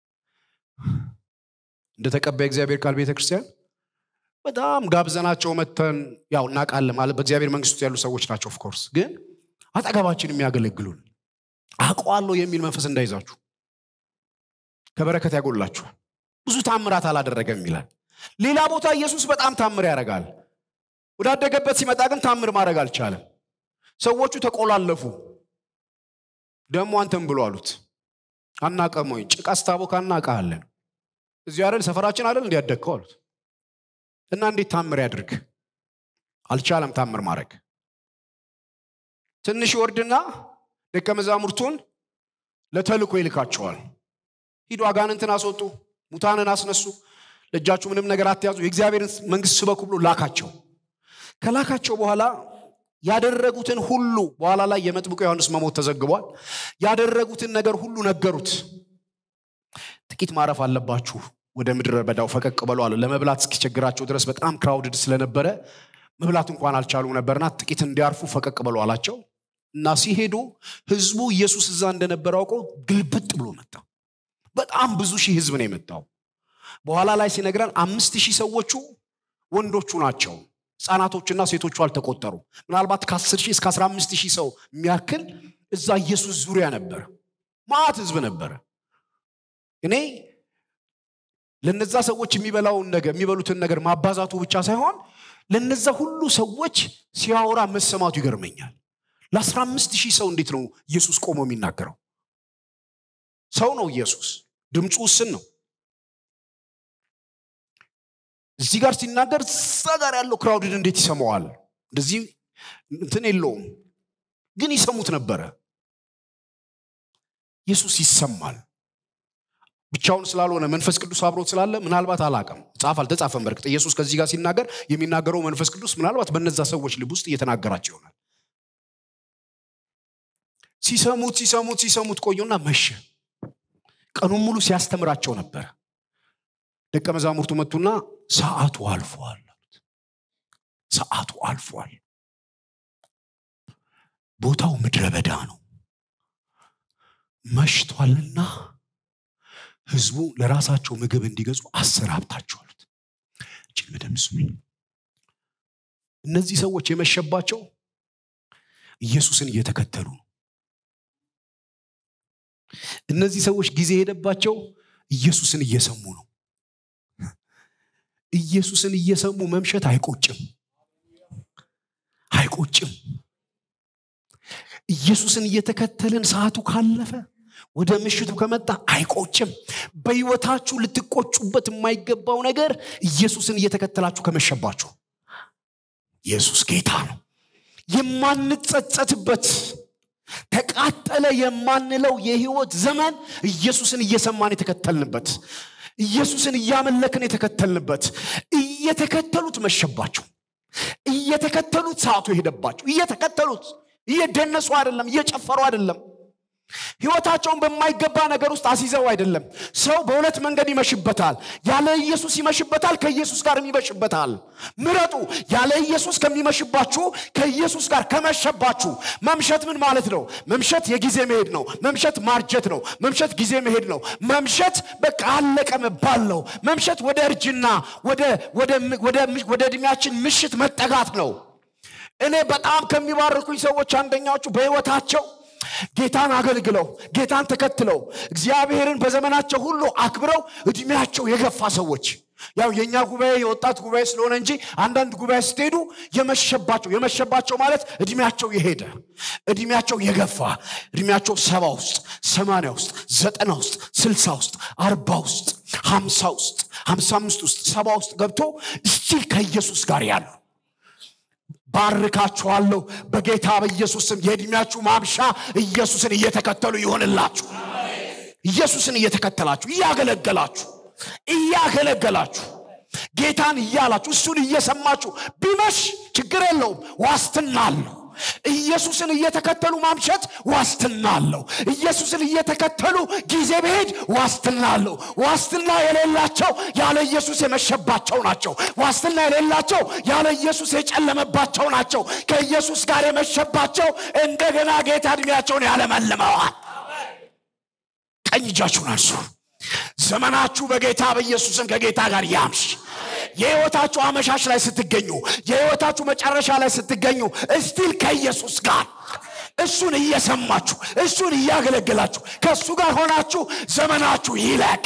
እንደ ተቀባይ እግዚአብሔር ቃል ቤተ ክርስቲያን በጣም ጋብዘናቸው መተን ያው እናውቃለን ማለት በእግዚአብሔር መንግስት ውስጥ ያሉ ሰዎች ናቸው። ኦፍኮርስ ግን አጠገባችን የሚያገለግሉን አውቀዋለሁ የሚል መንፈስ እንዳይዛችሁ ከበረከት ያጎላችኋል። ብዙ ታምራት አላደረገም ይላል። ሌላ ቦታ ኢየሱስ በጣም ታምር ያደርጋል። ወዳደገበት ሲመጣ ግን ታምር ማድረግ አልቻለም። ሰዎቹ ተቆላለፉ። ደግሞ አንተም ብሎ አሉት። አናቀም ወይ ጭቃ ስታቦካ እናውቃለን። እዚህ አይደል ሰፈራችን አይደል እንዲያደግከው አሉት። እና እንዴት ታምር ያድርግ? አልቻለም ታምር ማድረግ። ትንሽ ይወርድና ደቀ መዛሙርቱን ለተልኮ ይልካቸዋል። ሂዱ አጋንንትን አስወጡ፣ ሙታንን አስነሱ፣ ለእጃችሁ ምንም ነገር አትያዙ፣ የእግዚአብሔርን መንግስት ስበኩ ብሎ ላካቸው። ከላካቸው በኋላ ያደረጉትን ሁሉ በኋላ ላይ የመጥምቁ ዮሐንስ መሞት ተዘግቧል። ያደረጉትን ነገር ሁሉ ነገሩት። ጥቂት ማረፍ አለባችሁ ወደ ምድረ በዳው ፈቀቅ በሉ አለ። ለመብላት እስኪቸግራቸው ድረስ በጣም ክራውድድ ስለነበረ መብላት እንኳን አልቻሉም ነበርና ጥቂት እንዲያርፉ ፈቀቅ በሉ አላቸው እና ሲሄዱ ህዝቡ ኢየሱስ እዛ እንደነበረ አውቆ ግልብጥ ብሎ መጣ። በጣም ብዙ ሺህ ህዝብ ነው የመጣው። በኋላ ላይ ሲነግረን አምስት ሺህ ሰዎቹ ወንዶቹ ናቸው። ህፃናቶችና ሴቶቹ አልተቆጠሩ። ምናልባት ከ10 ሺህ እስከ 15 ሺህ ሰው የሚያክል እዛ ኢየሱስ ዙሪያ ነበረ። ማት ህዝብ ነበረ። እኔ ለነዛ ሰዎች የሚበላውን ነገር የሚበሉትን ነገር ማባዛቱ ብቻ ሳይሆን ለነዛ ሁሉ ሰዎች ሲያወራ መሰማቱ ይገርመኛል። ለአስራ አምስት ሺህ ሰው እንዴት ነው ኢየሱስ ቆሞ የሚናገረው? ሰው ነው ኢየሱስ፣ ድምፁ ውስን ነው። እዚህ ጋር ሲናገር እዛ ጋር ያለው ክራውድን እንዴት ይሰማዋል? እንደዚህ እንትን የለውም፣ ግን ይሰሙት ነበረ። ኢየሱስ ይሰማል። ብቻውን ስላልሆነ መንፈስ ቅዱስ አብሮት ስላለ ምናልባት አላቅም ጻፍ አልተጻፈም። በርግጥ ኢየሱስ ከዚህ ጋር ሲናገር የሚናገረው መንፈስ ቅዱስ ምናልባት በነዛ ሰዎች ልብ ውስጥ እየተናገራቸው ይሆናል። ሲሰሙት ሲሰሙት ሲሰሙት ቆዩና መሸ። ቀኑን ሙሉ ሲያስተምራቸው ነበረ። ደቀ መዛሙርቱ መጡና ሰዓቱ አልፏል አሉት። ሰዓቱ አልፏል። ቦታው ምድረ በዳ ነው፣ መሽቷልና ህዝቡ ለራሳቸው ምግብ እንዲገዙ አሰናብታቸው አሉት። እችን በደንብ ስሙኝ። እነዚህ ሰዎች የመሸባቸው ኢየሱስን እየተከተሉ ነው። እነዚህ ሰዎች ጊዜ የሄደባቸው ኢየሱስን እየሰሙ ነው። ኢየሱስን እየሰሙ መምሸት አይቆጭም፣ አይቆጭም። ኢየሱስን እየተከተልን ሰዓቱ ካለፈ ወደ ምሽቱ ከመጣ አይቆጭም። በሕይወታችሁ ልትቆጩበት የማይገባው ነገር ኢየሱስን እየተከተላችሁ ከመሸባችሁ። ኢየሱስ ጌታ ነው። የማንጸጸትበት ተቃጠለ የማንለው የህይወት ዘመን ኢየሱስን እየሰማን የተከተልንበት ኢየሱስን እያመለክን የተከተልንበት እየተከተሉት መሸባቸው እየተከተሉት ሰዓቱ የሄደባቸው እየተከተሉት እየደነሱ አይደለም እየጨፈሩ አይደለም ህይወታቸውን በማይገባ ነገር ውስጥ አስይዘው አይደለም ሰው በሁለት መንገድ ይመሽበታል ያለ ኢየሱስ ይመሽበታል ከኢየሱስ ጋር ይመሽበታል ምረጡ ያለ ኢየሱስ ከሚመሽባችሁ ከኢየሱስ ጋር ከመሸባችሁ መምሸት ምን ማለት ነው መምሸት የጊዜ መሄድ ነው መምሸት ማርጀት ነው መምሸት ጊዜ መሄድ ነው መምሸት በቃ አለቀ መባል ነው መምሸት ወደ እርጅና ወደ እድሜያችን ምሽት መጠጋት ነው እኔ በጣም ከሚባርኩኝ ሰዎች አንደኛዎቹ በህይወታቸው ጌታን አገልግለው ጌታን ተከትለው እግዚአብሔርን በዘመናቸው ሁሉ አክብረው እድሜያቸው የገፋ ሰዎች ያው የእኛ ጉባኤ የወጣት ጉባኤ ስለሆነ እንጂ አንዳንድ ጉባኤ ስትሄዱ የመሸባቸው የመሸባቸው ማለት እድሜያቸው የሄደ እድሜያቸው የገፋ እድሜያቸው ሰባ ውስጥ ሰማንያ ውስጥ ዘጠና ውስጥ ስልሳ ውስጥ አርባ ውስጥ ሀምሳ ውስጥ ሀምሳ አምስት ውስጥ ሰባ ውስጥ ገብቶ እስቲል ከኢየሱስ ጋር ያሉ ባርካችኋለሁ በጌታ በኢየሱስ ስም የእድሜያችሁ ማምሻ ኢየሱስን እየተከተሉ ይሆንላችሁ ኢየሱስን እየተከተላችሁ እያገለገላችሁ እያገለገላችሁ ጌታን እያላችሁ እሱን እየሰማችሁ ቢመሽ ችግር የለውም ዋስትና አለው ኢየሱስን እየተከተሉ ማምሸት ዋስትና አለው ኢየሱስን እየተከተሉ ጊዜ ብሄድ ዋስትና አለው ዋስትና የሌላቸው ያለ ኢየሱስ የመሸባቸው ናቸው ዋስትና የሌላቸው ያለ ኢየሱስ የጨለመባቸው ናቸው ከኢየሱስ ጋር የመሸባቸው እንደገና ጌታ እድሜያቸውን ያለመልመዋል ቀኝ እጃችሁን አንሱ ዘመናችሁ በጌታ በኢየሱስም ከጌታ ጋር ያምሽ የህይወታችሁ አመሻሽ ላይ ስትገኙ የህይወታችሁ መጨረሻ ላይ ስትገኙ እስቲል ከኢየሱስ ጋር እሱን እየሰማችሁ እሱን እያገለገላችሁ ከእሱ ጋር ሆናችሁ ዘመናችሁ ይለቅ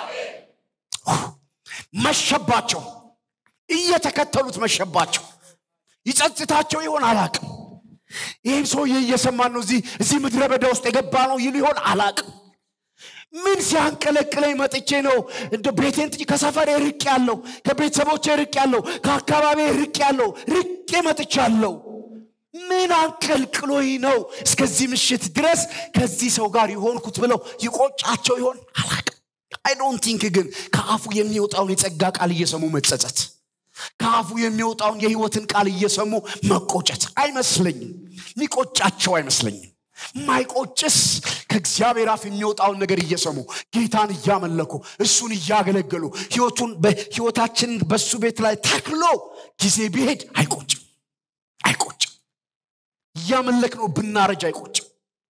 መሸባቸው እየተከተሉት መሸባቸው ይጸጽታቸው ይሆን አላቅም ይህም ሰውዬ እየሰማን ነው እዚህ ምድረ በዳ ውስጥ የገባ ነው ይሉ ይሆን አላቅም ምን ሲያንቀለቅለኝ መጥቼ ነው እንደ ቤቴን ጥዬ ከሰፈሬ ርቅ ያለው ከቤተሰቦቼ ርቅ ያለው ከአካባቢ ርቅ ያለው ርቄ መጥቻለሁ ምን አንቀልቅሎኝ ነው እስከዚህ ምሽት ድረስ ከዚህ ሰው ጋር የሆንኩት ብለው ይቆጫቸው ይሆን አላቅም አይ ዶንት ቲንክ ግን ከአፉ የሚወጣውን የጸጋ ቃል እየሰሙ መጸጸት ከአፉ የሚወጣውን የህይወትን ቃል እየሰሙ መቆጨት አይመስለኝም ሚቆጫቸው አይመስለኝም ማይቆጭስ ከእግዚአብሔር አፍ የሚወጣውን ነገር እየሰሙ ጌታን እያመለኩ እሱን እያገለገሉ ህይወቱን ህይወታችንን በሱ ቤት ላይ ተክሎ ጊዜ ቢሄድ አይቆጭም አይቆጭም እያመለክ ነው ብናረጅ አይቆጭም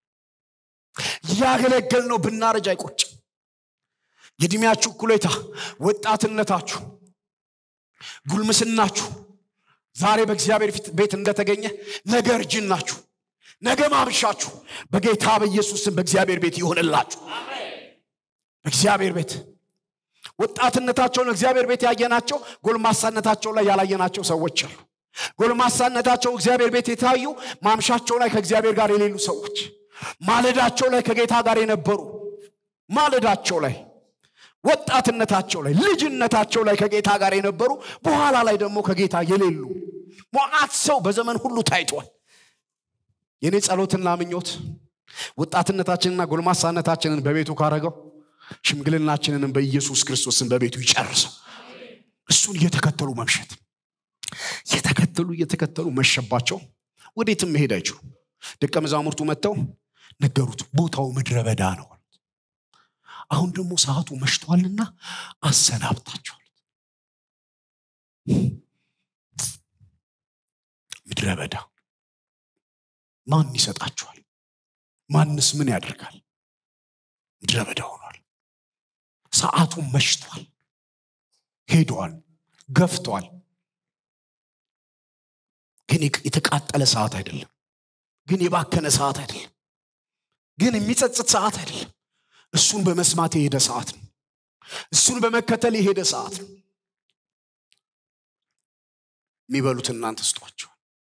እያገለገል ነው ብናረጅ አይቆጭም የእድሜያችሁ እኩሌታ ወጣትነታችሁ ጉልምስናችሁ ዛሬ በእግዚአብሔር ቤት እንደተገኘ ነገ እርጅናችሁ ነገ ማምሻችሁ በጌታ በኢየሱስም በእግዚአብሔር ቤት ይሆንላችሁ በእግዚአብሔር ቤት ወጣትነታቸውን እግዚአብሔር ቤት ያየናቸው ጎልማሳነታቸው ላይ ያላየናቸው ሰዎች አሉ ጎልማሳነታቸው እግዚአብሔር ቤት የታዩ ማምሻቸው ላይ ከእግዚአብሔር ጋር የሌሉ ሰዎች ማለዳቸው ላይ ከጌታ ጋር የነበሩ ማለዳቸው ላይ ወጣትነታቸው ላይ ልጅነታቸው ላይ ከጌታ ጋር የነበሩ በኋላ ላይ ደግሞ ከጌታ የሌሉ ሞዓት ሰው በዘመን ሁሉ ታይቷል የኔ ጸሎትና ምኞት ወጣትነታችንና ጎልማሳነታችንን በቤቱ ካረገው ሽምግልናችንንም በኢየሱስ ክርስቶስን በቤቱ ይጨርሰው እሱን እየተከተሉ መምሸት እየተከተሉ እየተከተሉ መሸባቸው ወዴትም መሄድ አይችሉ ደቀ መዛሙርቱ መጥተው ነገሩት ቦታው ምድረ በዳ ነው አሁን ደግሞ ሰዓቱ መሽቷልና አሰናብታቸዋል ምድረ በዳ ማን ይሰጣችኋል ማንስ ምን ያደርጋል ምድረ በዳ ሆኗል ሰዓቱ መሽቷል ሄደዋል ገፍቷል። ግን የተቃጠለ ሰዓት አይደለም። ግን የባከነ ሰዓት አይደለም። ግን የሚጸጽት ሰዓት አይደለም። እሱን በመስማት የሄደ ሰዓት ነው። እሱን በመከተል የሄደ ሰዓት ነው። የሚበሉት እናንተ ስጧቸው።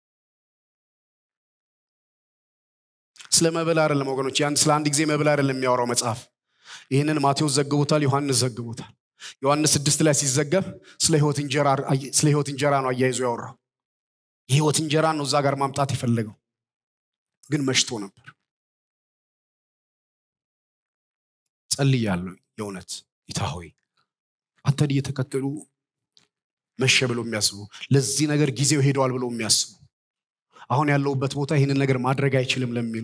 ስለ መብል አይደለም ወገኖች፣ ያን ስለ አንድ ጊዜ መብል አይደለም የሚያወራው መጽሐፍ። ይህንን ማቴዎስ ዘግቦታል፣ ዮሐንስ ዘግቦታል። ዮሐንስ ስድስት ላይ ሲዘገብ ስለ ህይወት እንጀራ ነው አያይዞ ያወራው። የህይወት እንጀራ ነው እዛ ጋር ማምጣት የፈለገው፣ ግን መሽቶ ነበር። ጸልያለሁ የእውነት ጌታ ሆይ አንተን እየተከተሉ መሸ ብለው የሚያስቡ ለዚህ ነገር ጊዜው ሄደዋል ብለው የሚያስቡ አሁን ያለውበት ቦታ ይህንን ነገር ማድረግ አይችልም ለሚሉ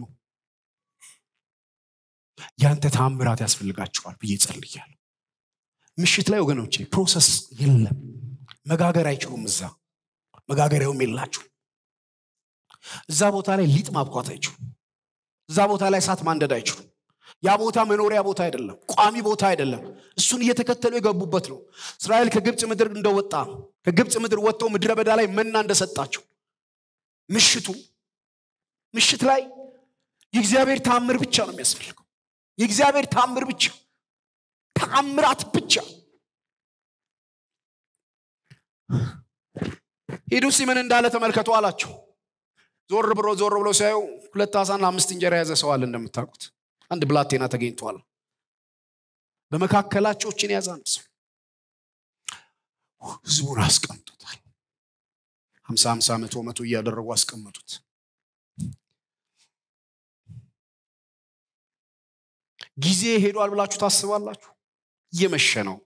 ያንተ ታምራት ያስፈልጋቸዋል ብዬ ጸልያለሁ። ምሽት ላይ ወገኖቼ ፕሮሰስ የለም። መጋገር አይችሉም። እዛ መጋገሪያውም የላችሁ። እዛ ቦታ ላይ ሊጥ ማብኳት አይችሉም። እዛ ቦታ ላይ እሳት ማንደድ አይችሉም። ያ ቦታ መኖሪያ ቦታ አይደለም፣ ቋሚ ቦታ አይደለም። እሱን እየተከተሉ የገቡበት ነው። እስራኤል ከግብፅ ምድር እንደወጣ ከግብፅ ምድር ወጥተው ምድረ በዳ ላይ መና እንደሰጣቸው ምሽቱ ምሽት ላይ የእግዚአብሔር ታምር ብቻ ነው የሚያስፈልገው። የእግዚአብሔር ታምር ብቻ ተአምራት ብቻ። ሂዱ እስኪ ምን እንዳለ ተመልከቱ አላቸው። ዞር ብሎ ዞር ብሎ ሲያዩ ሁለት አሳና አምስት እንጀራ የያዘ ሰው አለ እንደምታውቁት አንድ ብላቴና ተገኝቷል። በመካከላቸው እችን የያዘ አንድ ሰው ህዝቡን አስቀምጡታል። ሀምሳ ሀምሳ መቶ መቶ እያደረጉ አስቀመጡት። ጊዜ ሄዷል ብላችሁ ታስባላችሁ? እየመሸ ነው።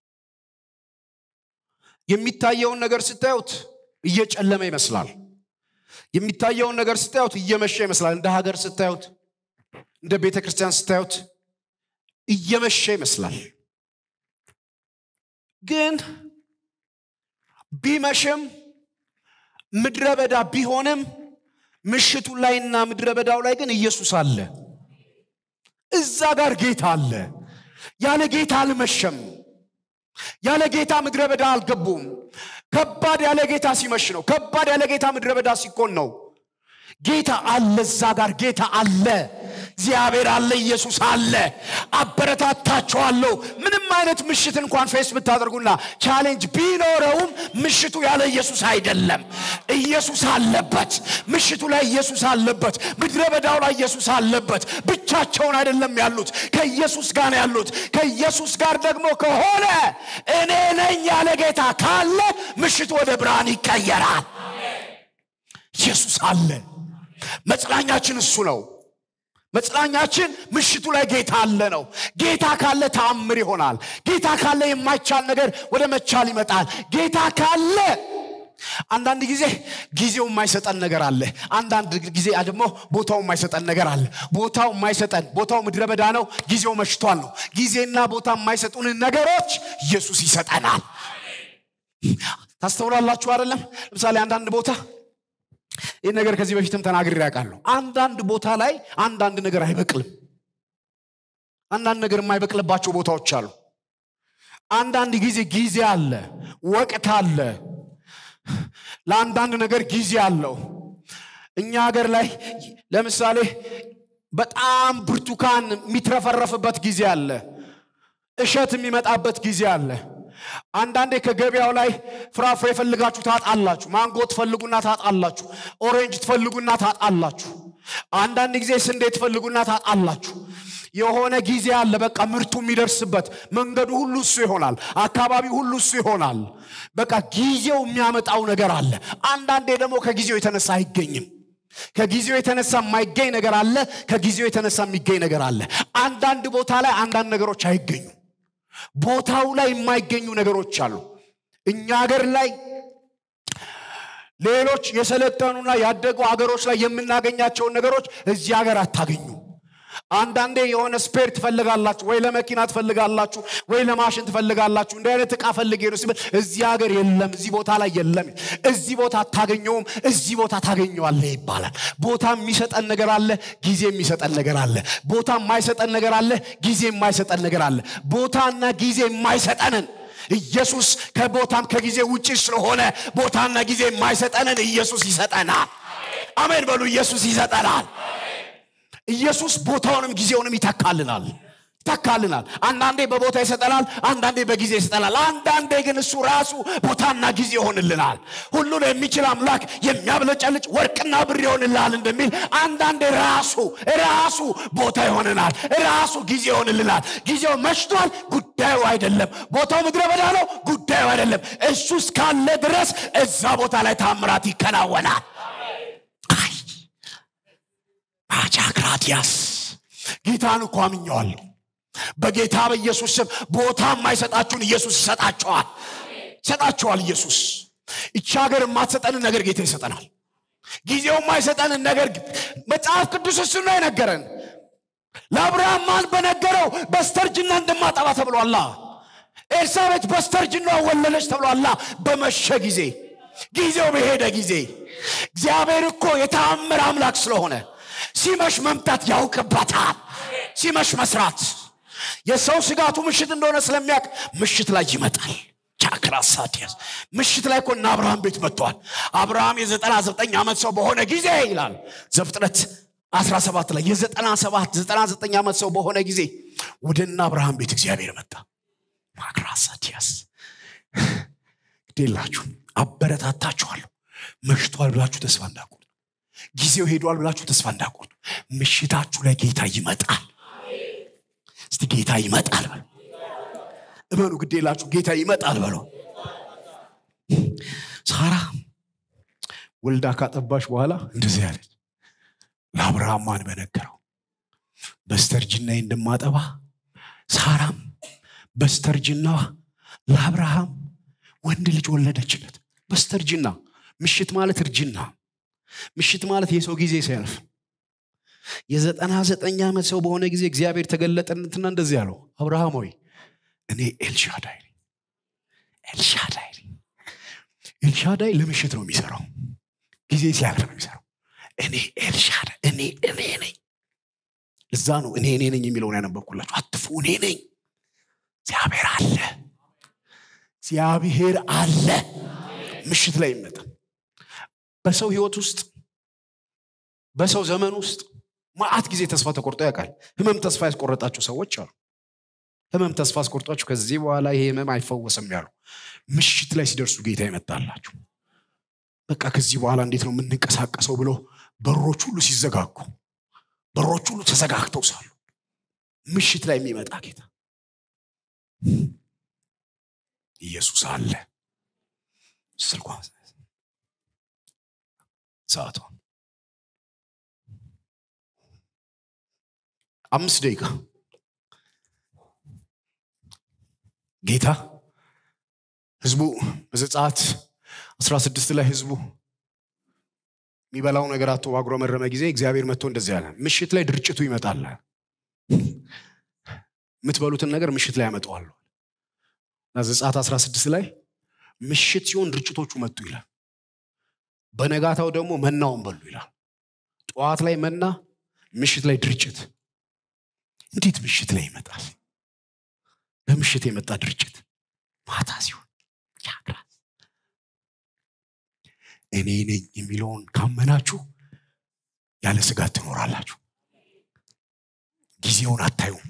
የሚታየውን ነገር ስታዩት እየጨለመ ይመስላል። የሚታየውን ነገር ስታዩት እየመሸ ይመስላል። እንደ ሀገር ስታዩት እንደ ቤተ ክርስቲያን ስታዩት እየመሸ ይመስላል። ግን ቢመሽም ምድረ በዳ ቢሆንም ምሽቱ ላይና ምድረ በዳው ላይ ግን ኢየሱስ አለ። እዛ ጋር ጌታ አለ። ያለ ጌታ አልመሸም። ያለ ጌታ ምድረ በዳ አልገቡም። ከባድ ያለ ጌታ ሲመሽ ነው። ከባድ ያለ ጌታ ምድረ በዳ ሲኮን ነው። ጌታ አለ። እዛ ጋር ጌታ አለ። እግዚአብሔር አለ። ኢየሱስ አለ። አበረታታችኋለሁ። ምንም አይነት ምሽት እንኳን ፌስ ብታደርጉና ቻሌንጅ ቢኖረውም ምሽቱ ያለ ኢየሱስ አይደለም። ኢየሱስ አለበት። ምሽቱ ላይ ኢየሱስ አለበት። ምድረ በዳው ላይ ኢየሱስ አለበት። ብቻቸውን አይደለም ያሉት፣ ከኢየሱስ ጋር ነው ያሉት። ከኢየሱስ ጋር ደግሞ ከሆነ እኔ ነኝ ያለ ጌታ ካለ ምሽቱ ወደ ብርሃን ይቀየራል። ኢየሱስ አለ። መጽናኛችን እሱ ነው። መጽናኛችን ምሽቱ ላይ ጌታ አለ ነው። ጌታ ካለ ተአምር ይሆናል። ጌታ ካለ የማይቻል ነገር ወደ መቻል ይመጣል። ጌታ ካለ አንዳንድ ጊዜ ጊዜው የማይሰጠን ነገር አለ። አንዳንድ ጊዜ ደግሞ ቦታው የማይሰጠን ነገር አለ። ቦታው የማይሰጠን ቦታው ምድረ በዳ ነው፣ ጊዜው መሽቷል ነው። ጊዜና ቦታ የማይሰጡንን ነገሮች ኢየሱስ ይሰጠናል። ታስተውላላችሁ አይደለም? ለምሳሌ አንዳንድ ቦታ ይህ ነገር ከዚህ በፊትም ተናግሬ ያውቃለሁ። አንዳንድ ቦታ ላይ አንዳንድ ነገር አይበቅልም። አንዳንድ ነገር የማይበቅልባቸው ቦታዎች አሉ። አንዳንድ ጊዜ ጊዜ አለ፣ ወቅት አለ። ለአንዳንድ ነገር ጊዜ አለው። እኛ ሀገር ላይ ለምሳሌ በጣም ብርቱካን የሚትረፈረፍበት ጊዜ አለ። እሸት የሚመጣበት ጊዜ አለ። አንዳንዴ ከገበያው ላይ ፍራፍሬ ፈልጋችሁ ታጣላችሁ። ማንጎ ትፈልጉና ታጣላችሁ። ኦሬንጅ ትፈልጉና ታጣላችሁ። አንዳንድ ጊዜ ስንዴ ትፈልጉና ታጣላችሁ። የሆነ ጊዜ አለ። በቃ ምርቱ የሚደርስበት መንገዱ ሁሉ እሱ ይሆናል። አካባቢው ሁሉ እሱ ይሆናል። በቃ ጊዜው የሚያመጣው ነገር አለ። አንዳንዴ ደግሞ ከጊዜው የተነሳ አይገኝም። ከጊዜው የተነሳ የማይገኝ ነገር አለ። ከጊዜው የተነሳ የሚገኝ ነገር አለ። አንዳንድ ቦታ ላይ አንዳንድ ነገሮች አይገኙም። ቦታው ላይ የማይገኙ ነገሮች አሉ። እኛ ሀገር ላይ ሌሎች የሰለጠኑና ያደጉ ሀገሮች ላይ የምናገኛቸውን ነገሮች እዚህ ሀገር አታገኙ። አንዳንዴ የሆነ ስፔር ትፈልጋላችሁ፣ ወይ ለመኪና ትፈልጋላችሁ፣ ወይ ለማሽን ትፈልጋላችሁ። እንዲህ አይነት እቃ ፈልጌ ነው ሲባል እዚህ ሀገር የለም፣ እዚህ ቦታ ላይ የለም፣ እዚህ ቦታ አታገኘውም፣ እዚህ ቦታ ታገኘዋለህ ይባላል። ቦታ የሚሰጠን ነገር አለ፣ ጊዜ የሚሰጠን ነገር አለ። ቦታ የማይሰጠን ነገር አለ፣ ጊዜ የማይሰጠን ነገር አለ። ቦታና ጊዜ የማይሰጠንን ኢየሱስ ከቦታም ከጊዜ ውጭ ስለሆነ ቦታና ጊዜ የማይሰጠንን ኢየሱስ ይሰጠናል። አሜን በሉ። ኢየሱስ ይሰጠናል። ኢየሱስ ቦታውንም ጊዜውንም ይተካልናል ይተካልናል። አንዳንዴ በቦታ ይሰጠናል፣ አንዳንዴ በጊዜ ይሰጠናል። አንዳንዴ ግን እሱ ራሱ ቦታና ጊዜ ይሆንልናል። ሁሉን የሚችል አምላክ የሚያብለጨልጭ ወርቅና ብር ይሆንልሃል እንደሚል አንዳንዴ ራሱ ራሱ ቦታ ይሆንናል፣ ራሱ ጊዜ ይሆንልናል። ጊዜው መሽቷል፣ ጉዳዩ አይደለም። ቦታው ምድረ በዳ ነው፣ ጉዳዩ አይደለም። እሱ እስካለ ድረስ እዛ ቦታ ላይ ታምራት ይከናወናል። አይ አጃክራቲያስ ጌታን እኮ አምኘዋለሁ። በጌታ በኢየሱስ ስም ቦታ የማይሰጣችሁን ኢየሱስ ይሰጣቸዋል ይሰጣቸዋል። ኢየሱስ ይቺ ሀገር የማትሰጠንን ነገር ጌታ ይሰጠናል። ጊዜው የማይሰጠንን ነገር መጽሐፍ ቅዱስ እሱ ነው የነገረን። ለአብርሃም ማን በነገረው በስተርጅና እንደማጠባ ተብሏላ። ኤልሳቤት በስተርጅና ወለደች ተብሏላ። በመሸ ጊዜ ጊዜው በሄደ ጊዜ እግዚአብሔር እኮ የተአምር አምላክ ስለሆነ ሲመሽ መምጣት ያውቅበታል። ሲመሽ መስራት የሰው ስጋቱ ምሽት እንደሆነ ስለሚያውቅ ምሽት ላይ ይመጣል። ቻክራሳዲያስ ምሽት ላይ እኮ እነ አብርሃም ቤት መጥተዋል። አብርሃም የዘጠና ዘጠኝ ዓመት ሰው በሆነ ጊዜ ይላል ዘፍጥረት 17 ላይ የዘጠና ሰባት ዘጠና ዘጠኝ ዓመት ሰው በሆነ ጊዜ ወደ እነ አብርሃም ቤት እግዚአብሔር መጣ። ማክራሳዲያስ ግዴላችሁ አበረታታችኋለሁ። መሽቷል ብላችሁ ተስፋ እንዳቆርጡ፣ ጊዜው ሄዷል ብላችሁ ተስፋ እንዳቆርጡ። ምሽታችሁ ላይ ጌታ ይመጣል። እስቲ ጌታ ይመጣል በሉ። እመኑ፣ ግዴላችሁ ጌታ ይመጣል በሉ። ሳራ ወልዳ ካጠባሽ በኋላ እንደዚህ ያለች ለአብርሃም ማን በነገረው በስተርጅናዬ እንደማጠባ ሳራም በስተርጅናዋ ለአብርሃም ወንድ ልጅ ወለደችለት። በስተርጅና ምሽት ማለት እርጅና፣ ምሽት ማለት የሰው ጊዜ ሲያልፍ የዘጠና ዘጠኝ ዓመት ሰው በሆነ ጊዜ እግዚአብሔር ተገለጠነትና እንደዚህ ያለው አብርሃም ሆይ እኔ ኤልሻዳይ ነኝ። ኤልሻዳይ ነኝ። ኤልሻዳይ ለምሽት ነው የሚሰራው፣ ጊዜ ሲያልፍ ነው የሚሰራው። እኔ ኤልሻዳይ እኔ እኔ ነኝ። እዛ ነው እኔ እኔ ነኝ የሚለውን ያነበብኩላችሁ። አትፉ፣ እኔ ነኝ። እግዚአብሔር አለ፣ እግዚአብሔር አለ። ምሽት ላይ ይመጣ በሰው ህይወት ውስጥ በሰው ዘመን ውስጥ ማአት ጊዜ ተስፋ ተቆርጦ ያውቃል። ህመም ተስፋ ያስቆረጣቸው ሰዎች አሉ። ህመም ተስፋ አስቆርጧቸው ከዚህ በኋላ ይሄ ህመም አይፈወስም ያሉ ምሽት ላይ ሲደርሱ ጌታ ይመጣላችሁ። በቃ ከዚህ በኋላ እንዴት ነው የምንንቀሳቀሰው ብሎ በሮች ሁሉ ሲዘጋጉ፣ በሮች ሁሉ ተዘጋግተው ሳሉ ምሽት ላይ የሚመጣ ጌታ ኢየሱስ አለ። ስልኳ ሰዓቷ አምስት ደቂቃ ጌታ ህዝቡ በዘጸአት 16 ላይ ህዝቡ የሚበላው ነገር አቶ ባጉረመረመ ጊዜ እግዚአብሔር መጥቶ እንደዚህ ያለ ምሽት ላይ ድርጭቱ ይመጣል የምትበሉትን ነገር ምሽት ላይ ያመጣዋለሁ እና ዘጸአት 16 ላይ ምሽት ሲሆን ድርጭቶቹ መጡ ይላል በነጋታው ደግሞ መናውን በሉ ይላል ጠዋት ላይ መና ምሽት ላይ ድርጭት እንዴት ምሽት ላይ ይመጣል በምሽት የመጣ ድርጅት ማታ ሲሆን ያግራል እኔ ነኝ የሚለውን ካመናችሁ ያለ ስጋት ትኖራላችሁ ጊዜውን አታዩም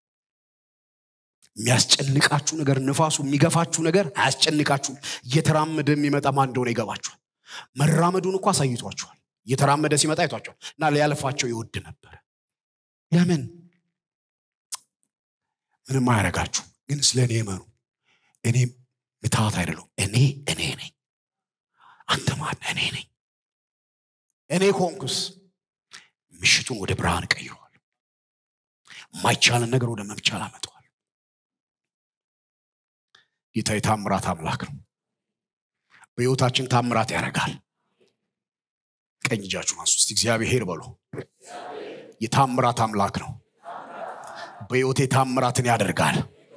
የሚያስጨንቃችሁ ነገር ንፋሱ የሚገፋችሁ ነገር አያስጨንቃችሁም እየተራመደ የሚመጣ ማን እንደሆነ ይገባችኋል መራመዱን እኮ አሳይቷችኋል እየተራመደ ሲመጣ አይቷቸዋል እና ሊያልፋቸው ይወድ ነበር ለምን ምንም አያረጋችሁ ግን ስለ እኔ እመኑ እኔ ምትሃት አይደለሁም እኔ እኔ ነኝ አንተ ማን እኔ ነኝ እኔ ኮንኩስ ምሽቱን ወደ ብርሃን ቀይረዋል የማይቻልን ነገር ወደ መምቻል አመጠዋል ጌታ የታምራት አምላክ ነው በህይወታችን ታምራት ያደርጋል ቀኝ እጃችሁን አንሱ እስቲ እግዚአብሔር በሉ የታምራት አምላክ ነው በህይወቴ ታምራትን ያደርጋል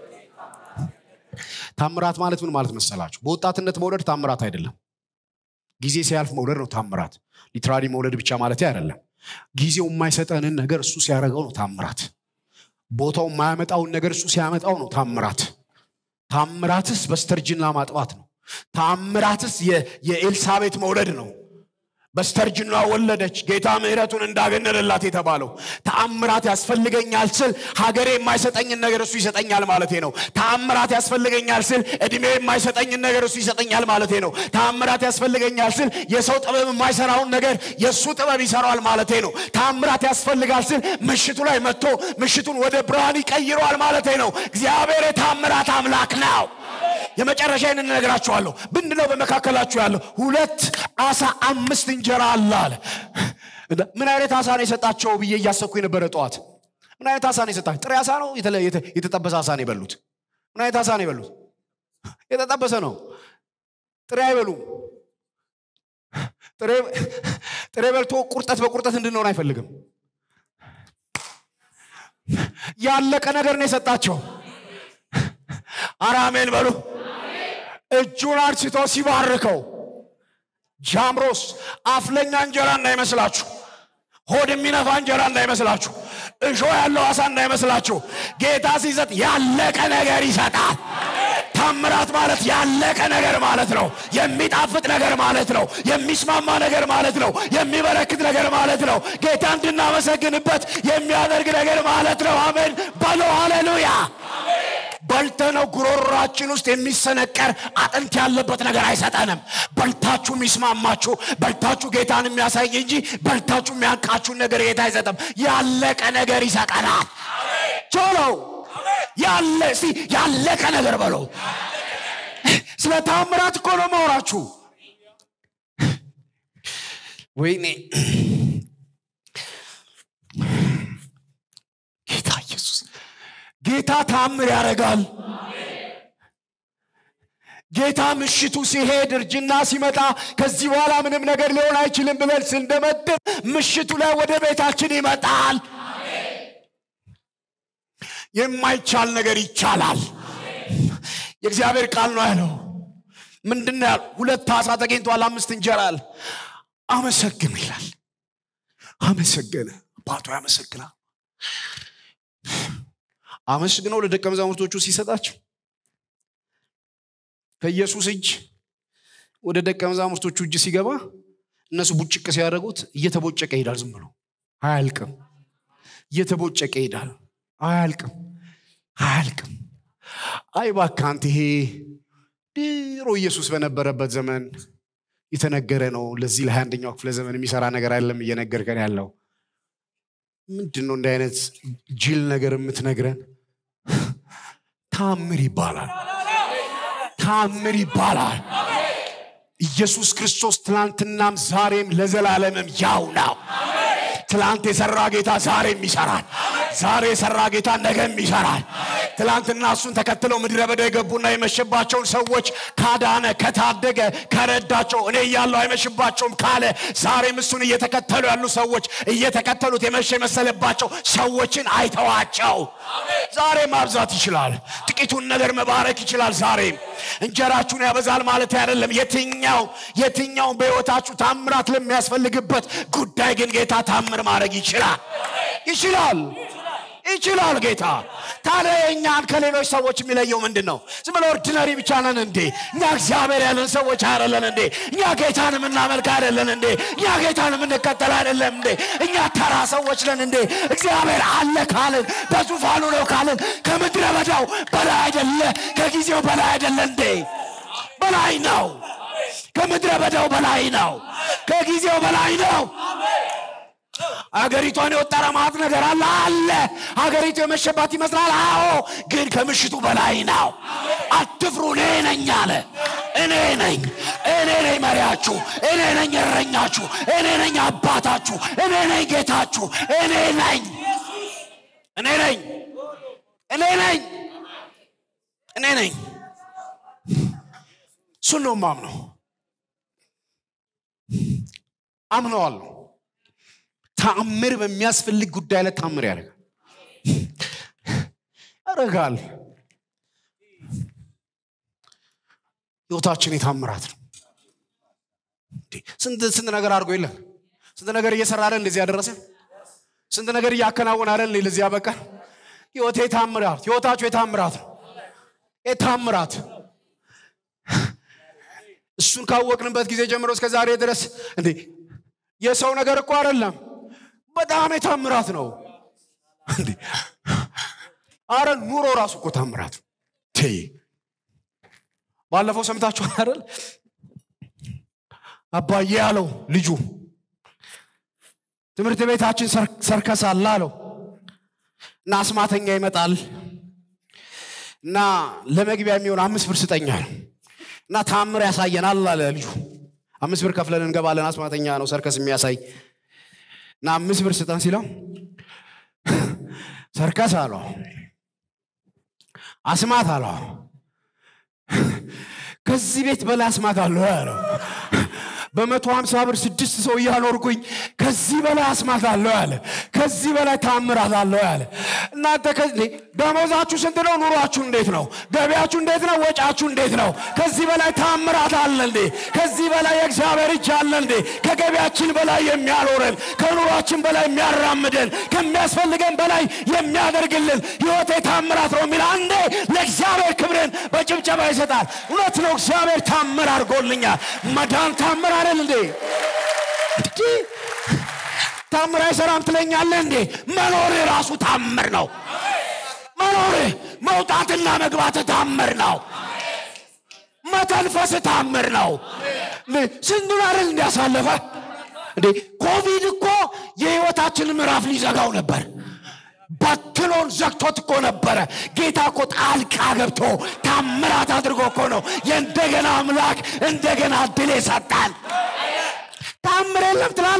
ታምራት ማለት ምን ማለት መሰላችሁ በወጣትነት መውለድ ታምራት አይደለም ጊዜ ሲያልፍ መውለድ ነው ታምራት ሊትራሊ መውለድ ብቻ ማለት አይደለም ጊዜው የማይሰጠንን ነገር እሱ ሲያደርገው ነው ታምራት ቦታው የማያመጣውን ነገር እሱ ሲያመጣው ነው ታምራት ታምራትስ በስተርጅና ማጥባት ነው። ታምራትስ የኤልሳቤት መውለድ ነው። በስተርጅኗ ወለደች። ጌታ ምሕረቱን እንዳገነለላት የተባለው ተአምራት ያስፈልገኛል ስል ሀገሬ የማይሰጠኝን ነገር እሱ ይሰጠኛል ማለቴ ነው። ተአምራት ያስፈልገኛል ስል እድሜ የማይሰጠኝን ነገር እሱ ይሰጠኛል ማለቴ ነው። ተአምራት ያስፈልገኛል ስል የሰው ጥበብ የማይሰራውን ነገር የእሱ ጥበብ ይሰራዋል ማለቴ ነው። ተአምራት ያስፈልጋል ስል ምሽቱ ላይ መጥቶ ምሽቱን ወደ ብርሃን ይቀይረዋል ማለቴ ነው። እግዚአብሔር የተአምራት አምላክ ነው። የመጨረሻ ይህንን እነግራችኋለሁ። ምንድነው በመካከላችሁ ያለው? ሁለት አሳ አምስት እንጀራ አለ አለ። ምን አይነት አሳ ነው የሰጣቸው ብዬ እያሰብኩ የነበረ ጠዋት። ምን አይነት አሳ ነው የሰጣቸው? ጥሬ አሳ ነው? የተጠበሰ አሳ ነው የበሉት? ምን አይነት አሳ ነው የበሉት? የተጠበሰ ነው። ጥሬ አይበሉም። ጥሬ በልቶ ቁርጠት በቁርጠት እንድንሆን አይፈልግም። ያለቀ ነገር ነው የሰጣቸው። አራሜን በሉ። እጁን አንስቶ ሲባርከው ጃምሮስ አፍለኛ እንጀራ እንዳይመስላችሁ፣ ሆድ የሚነፋ እንጀራ እንዳይመስላችሁ፣ እሾ ያለው አሳ እንዳይመስላችሁ። ጌታ ሲሰጥ ያለቀ ነገር ይሰጣል። ታምራት ማለት ያለቀ ነገር ማለት ነው። የሚጣፍጥ ነገር ማለት ነው። የሚስማማ ነገር ማለት ነው። የሚበረክት ነገር ማለት ነው። ጌታ እንድናመሰግንበት የሚያደርግ ነገር ማለት ነው። አሜን በሎ ሃሌሉያ። በልተነው ጉሮሯችን ውስጥ የሚሰነቀር አጥንት ያለበት ነገር አይሰጠንም። በልታችሁ የሚስማማችሁ በልታችሁ ጌታን የሚያሳይ እንጂ በልታችሁ የሚያንቃችሁን ነገር ጌታ አይሰጥም። ያለቀ ነገር ይሰጠናል። ቶሎ ያለ እስቲ ያለቀ ነገር በለው። ስለ ታምራት እኮ ነው ማውራችሁ። ወይኔ ጌታ ኢየሱስ ጌታ ታምር ያደርጋል። ጌታ ምሽቱ ሲሄድ እርጅና ሲመጣ ከዚህ በኋላ ምንም ነገር ሊሆን አይችልም ብለን ስንደመድም ምሽቱ ላይ ወደ ቤታችን ይመጣል። የማይቻል ነገር ይቻላል። የእግዚአብሔር ቃል ነው ያለው። ምንድን ነው ያለው? ሁለት አሳ ተገኝቷል፣ አምስት እንጀራ አለ። አመሰግን ይላል። አመሰገነ። አባቱ ያመሰግናል። አመስግነው ለደቀ መዛሙርቶቹ ሲሰጣቸው ከኢየሱስ እጅ ወደ ደቀ መዛሙርቶቹ እጅ ሲገባ እነሱ ቡጭቅ ሲያደርጉት እየተቦጨቀ ይሄዳል። ዝም ብሎ አያልቅም። እየተቦጨቀ ይሄዳል። አያልቅም፣ አያልቅም። አይ እባክህ አንተ ይሄ ድሮ ኢየሱስ በነበረበት ዘመን የተነገረ ነው። ለዚህ ለሀያ አንደኛው ክፍለ ዘመን የሚሰራ ነገር አይደለም እየነገርከን ያለው ምንድን ነው? እንዲህ አይነት ጅል ነገር የምትነግረን ታምር ይባላል። ታምር ይባላል። ኢየሱስ ክርስቶስ ትናንትናም ዛሬም ለዘላለምም ያው ነው። ትላንት የሰራ ጌታ ዛሬም ይሰራል። ዛሬ የሰራ ጌታ ነገም ይሰራል። ትላንትና እሱን ተከትለው ምድረ በዳ የገቡና የመሸባቸውን ሰዎች ካዳነ፣ ከታደገ፣ ከረዳቸው እኔ እያለሁ አይመሽባቸውም ካለ ዛሬም እሱን እየተከተሉ ያሉ ሰዎች እየተከተሉት የመሸ የመሰለባቸው ሰዎችን አይተዋቸው። ዛሬ ማብዛት ይችላል። ጥቂቱን ነገር መባረክ ይችላል። ዛሬም እንጀራችሁን ያበዛል ማለት አይደለም። የትኛው የትኛው በሕይወታችሁ ታምራት ለሚያስፈልግበት ጉዳይ ግን ጌታ ታምር ማድረግ ይችላል ይችላል ይችላል ጌታ። ታዲያ የእኛን ከሌሎች ሰዎች የሚለየው ምንድን ነው? ዝም ብሎ ኦርዲነሪ ብቻ ነን እንዴ? እኛ እግዚአብሔር ያለን ሰዎች አይደለን እንዴ? እኛ ጌታን የምናመልክ አይደለን እንዴ? እኛ ጌታን የምንከተል አይደለም እንዴ? እኛ ተራ ሰዎች ነን እንዴ? እግዚአብሔር አለ ካልን በዙፋኑ ነው ካልን ከምድረ በዳው በላይ አይደለ? ከጊዜው በላይ አይደለ እንዴ? በላይ ነው። ከምድረ በዳው በላይ ነው። ከጊዜው በላይ ነው። አገሪቷን የወጠረ ማት ነገር አለ አለ። አገሪቱ የመሸባት ይመስላል። አዎ፣ ግን ከምሽቱ በላይ ነው። አትፍሩ፣ እኔ ነኝ አለ። እኔ ነኝ፣ እኔ ነኝ መሪያችሁ፣ እኔ ነኝ እረኛችሁ፣ እኔ ነኝ አባታችሁ፣ እኔ ነኝ ጌታችሁ፣ እኔ ነኝ፣ እኔ ነኝ፣ እኔ ነኝ፣ እኔ ነኝ። እሱን ነው የማምነው፣ አምነዋለሁ። ተአምር በሚያስፈልግ ጉዳይ ላይ ተአምር ያደርጋል ያደርጋል። ህይወታችን የታምራት ነው። ስንት ስንት ነገር አድርጎ የለን ስንት ነገር እየሰራ አይደል እንደዚህ ያደረሰ ስንት ነገር እያከናወነ አይደል ለዚህ ያበቃ። ህይወቴ የታምራት ህይወታችሁ የታምራት ነው። ታምራት እሱን ካወቅንበት ጊዜ ጀምሮ እስከ ዛሬ ድረስ እንዴ የሰው ነገር እኮ አይደለም፣ በጣም የታምራት ነው። እንዴ አረ ኑሮ ራሱ እኮ ታምራት ነው። ቴ ባለፈው ሰምታችኋል አይደል? አባዬ ያለው ልጁ ትምህርት ቤታችን ሰርከስ አለ አለው እና አስማተኛ ይመጣል እና ለመግቢያ የሚሆን አምስት ብር ስጠኛ ነው እና ታምር ያሳየናል አለ ልጁ። አምስት ብር ከፍለን እንገባለን። አስማተኛ ነው ሰርከስ የሚያሳይ እና አምስት ብር ስጠን ሲለው ሰርከስ አለው፣ አስማት አለው። ከዚህ ቤት በላይ አስማት አለው ያለው በመቶ ሀምሳ ብር ስድስት ሰው እያኖርኩኝ ከዚህ በላይ አስማት አለው ያለ ከዚህ በላይ ታምራት አለው ያለ እናንተ ደሞዛችሁ ስንት ነው ኑሯችሁ እንዴት ነው ገቢያችሁ እንዴት ነው ወጫችሁ እንዴት ነው ከዚህ በላይ ታምራት አለ እንዴ ከዚህ በላይ የእግዚአብሔር እጅ አለ እንዴ ከገቢያችን በላይ የሚያኖረን ከኑሯችን በላይ የሚያራምደን ከሚያስፈልገን በላይ የሚያደርግልን ህይወቴ ታምራት ነው የሚል አንዴ ለእግዚአብሔር ክብርን በጭብጨባ ይሰጣል እውነት ነው እግዚአብሔር ታምር አድርጎልኛል መዳን ታምር አይደል እንዴ ታምር አይሰራም ትለኛለህ እንዴ መኖር ራሱ ታምር ነው መኖር መውጣትና መግባት ታምር ነው መተንፈስ ታምር ነው ስንቱን አይደል እንዲያሳለፈ እንዴ ኮቪድ እኮ የህይወታችን ምዕራፍ ሊዘጋው ነበር በትኖን ዘግቶት እኮ ነበረ ጌታ እኮ ጣልቃ ገብቶ ታምራት አድርጎ እኮ ነው የእንደገና አምላክ እንደገና ድል ሰጣን ታምር የለም ትላለ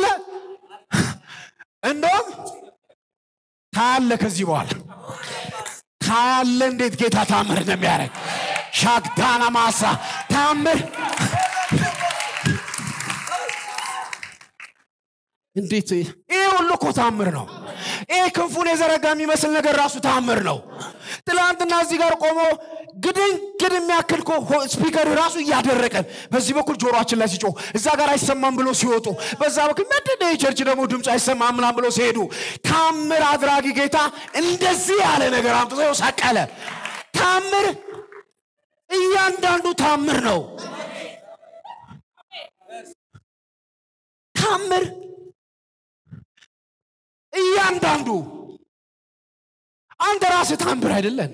እንደውም ታያለ ከዚህ በኋላ ታያለ እንዴት ጌታ ታምር እንደሚያደርግ ሻግዳና ማሳ ታምር እንዴት ይህ ሁሉ እኮ ታምር ነው ይህ ክንፉን የዘረጋ የሚመስል ነገር ራሱ ታምር ነው ትላንትና እዚህ ጋር ቆሞ ግድንግድ የሚያክል ስፒከር ራሱ እያደረቀን በዚህ በኩል ጆሮችን ላይ ሲጮህ እዛ ጋር አይሰማም ብሎ ሲወጡ በዛ በኩል ምንድን የቸርች ደግሞ ድምፅ አይሰማም ምናም ብሎ ሲሄዱ ታምር አድራጊ ጌታ እንደዚህ ያለ ነገር አምጥቶ ሰቀለ ታምር እያንዳንዱ ታምር ነው ታምር እያንዳንዱ አንተ ራስህ ታምር አይደለን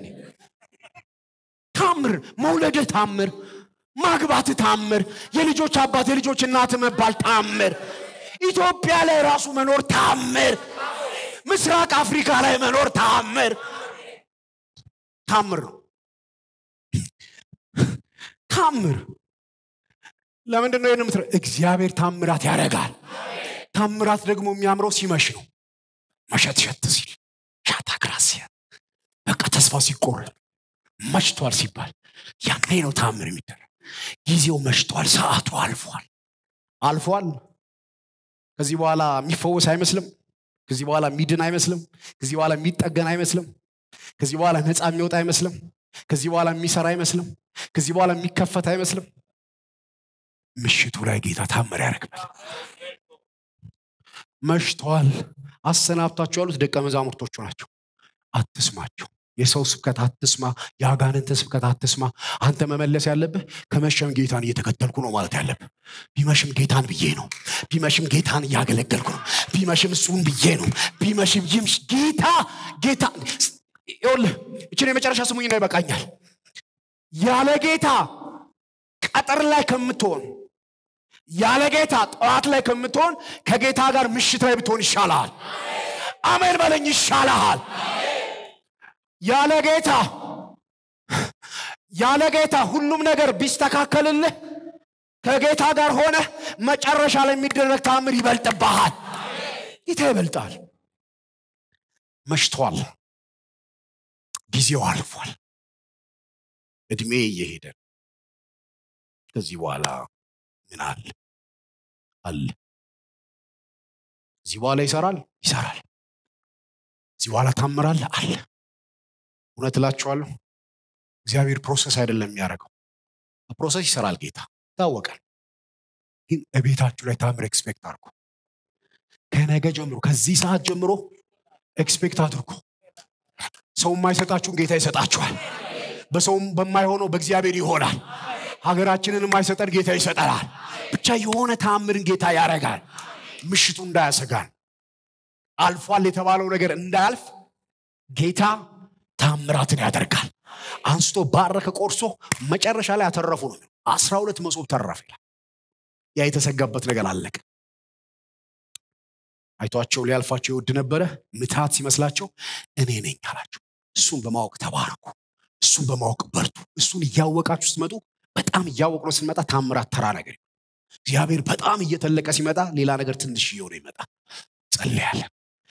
ታምር መውለድህ ታምር ማግባትህ ታምር የልጆች አባት የልጆች እናት መባል ታምር ኢትዮጵያ ላይ ራሱ መኖር ታምር ምስራቅ አፍሪካ ላይ መኖር ታምር ታምር ነው ታምር ለምንድን ነው ይህን እግዚአብሔር ታምራት ያደርጋል ታምራት ደግሞ የሚያምረው ሲመሽ ነው መሸት ሸት ሲል ሻታ ግራሲያ በቃ ተስፋ ሲቆረጥ መሽቷል ሲባል ያኔ ነው ታምር የሚደረግ ጊዜው መሽቷል ሰዓቱ አልፏል አልፏል ከዚህ በኋላ የሚፈወስ አይመስልም ከዚህ በኋላ የሚድን አይመስልም ከዚህ በኋላ የሚጠገን አይመስልም ከዚህ በኋላ ነፃ የሚወጣ አይመስልም ከዚህ በኋላ የሚሰራ አይመስልም ከዚህ በኋላ የሚከፈት አይመስልም ምሽቱ ላይ ጌታ ታምር ያደርግበል መሽቷል አሰናብታቸው ያሉት ደቀ መዛሙርቶቹ ናቸው አትስማቸው የሰው ስብከት አትስማ የአጋንንትን ስብከት አትስማ አንተ መመለስ ያለብህ ከመሸም ጌታን እየተከተልኩ ነው ማለት ያለብህ ቢመሽም ጌታን ብዬ ነው ቢመሽም ጌታን እያገለገልኩ ነው ቢመሽም እሱን ብዬ ነው ቢመሽም ይምሽ ጌታ ጌታ ይኸውልህ እችን የመጨረሻ ስሙኝ ነው ይበቃኛል ያለ ጌታ ቀጠር ላይ ከምትሆን ያለ ጌታ ጠዋት ላይ ከምትሆን ከጌታ ጋር ምሽት ላይ ብትሆን ይሻልሃል አሜን በለኝ ይሻልሃል ያለ ጌታ ያለ ጌታ ሁሉም ነገር ቢስተካከልልህ ከጌታ ጋር ሆነ መጨረሻ ላይ የሚደረግ ታምር ይበልጥብሃል ጌታ ይበልጣል መሽቷል ጊዜው አልፏል እድሜ እየሄደ ከዚህ በኋላ ምን አለ አለ እዚህ በኋላ ይሰራል ይሰራል እዚህ በኋላ ታምራል አለ እውነት እላችኋለሁ እግዚአብሔር ፕሮሰስ አይደለም የሚያደርገው ፕሮሰስ ይሰራል ጌታ ይታወቃል ግን እቤታችሁ ላይ ታምር ኤክስፔክት አድርጉ ከነገ ጀምሮ ከዚህ ሰዓት ጀምሮ ኤክስፔክት አድርጉ ሰው የማይሰጣችሁን ጌታ ይሰጣችኋል በሰውም በማይሆነው በእግዚአብሔር ይሆናል። ሀገራችንን የማይሰጠን ጌታ ይሰጠናል። ብቻ የሆነ ተአምርን ጌታ ያደርጋል። ምሽቱ እንዳያሰጋን አልፏል የተባለው ነገር እንዳያልፍ ጌታ ታምራትን ያደርጋል። አንስቶ ባረከ፣ ቆርሶ መጨረሻ ላይ አተረፉ ነው። አስራ ሁለት መሶብ ተረፍ ይላል። ያ የተሰጋበት ነገር አለቀ። አይቷቸው ሊያልፋቸው ይወድ ነበረ። ምትሃት ሲመስላቸው እኔ ነኝ አላቸው። እሱን በማወቅ ተባረኩ። እሱን በማወቅ በርቱ። እሱን እያወቃችሁ ስትመጡ በጣም እያወቅ ነው ስንመጣ ታምራት ተራ ነገር እግዚአብሔር በጣም እየተለቀ ሲመጣ ሌላ ነገር ትንሽ እየሆነ ይመጣል። ጸልያለን።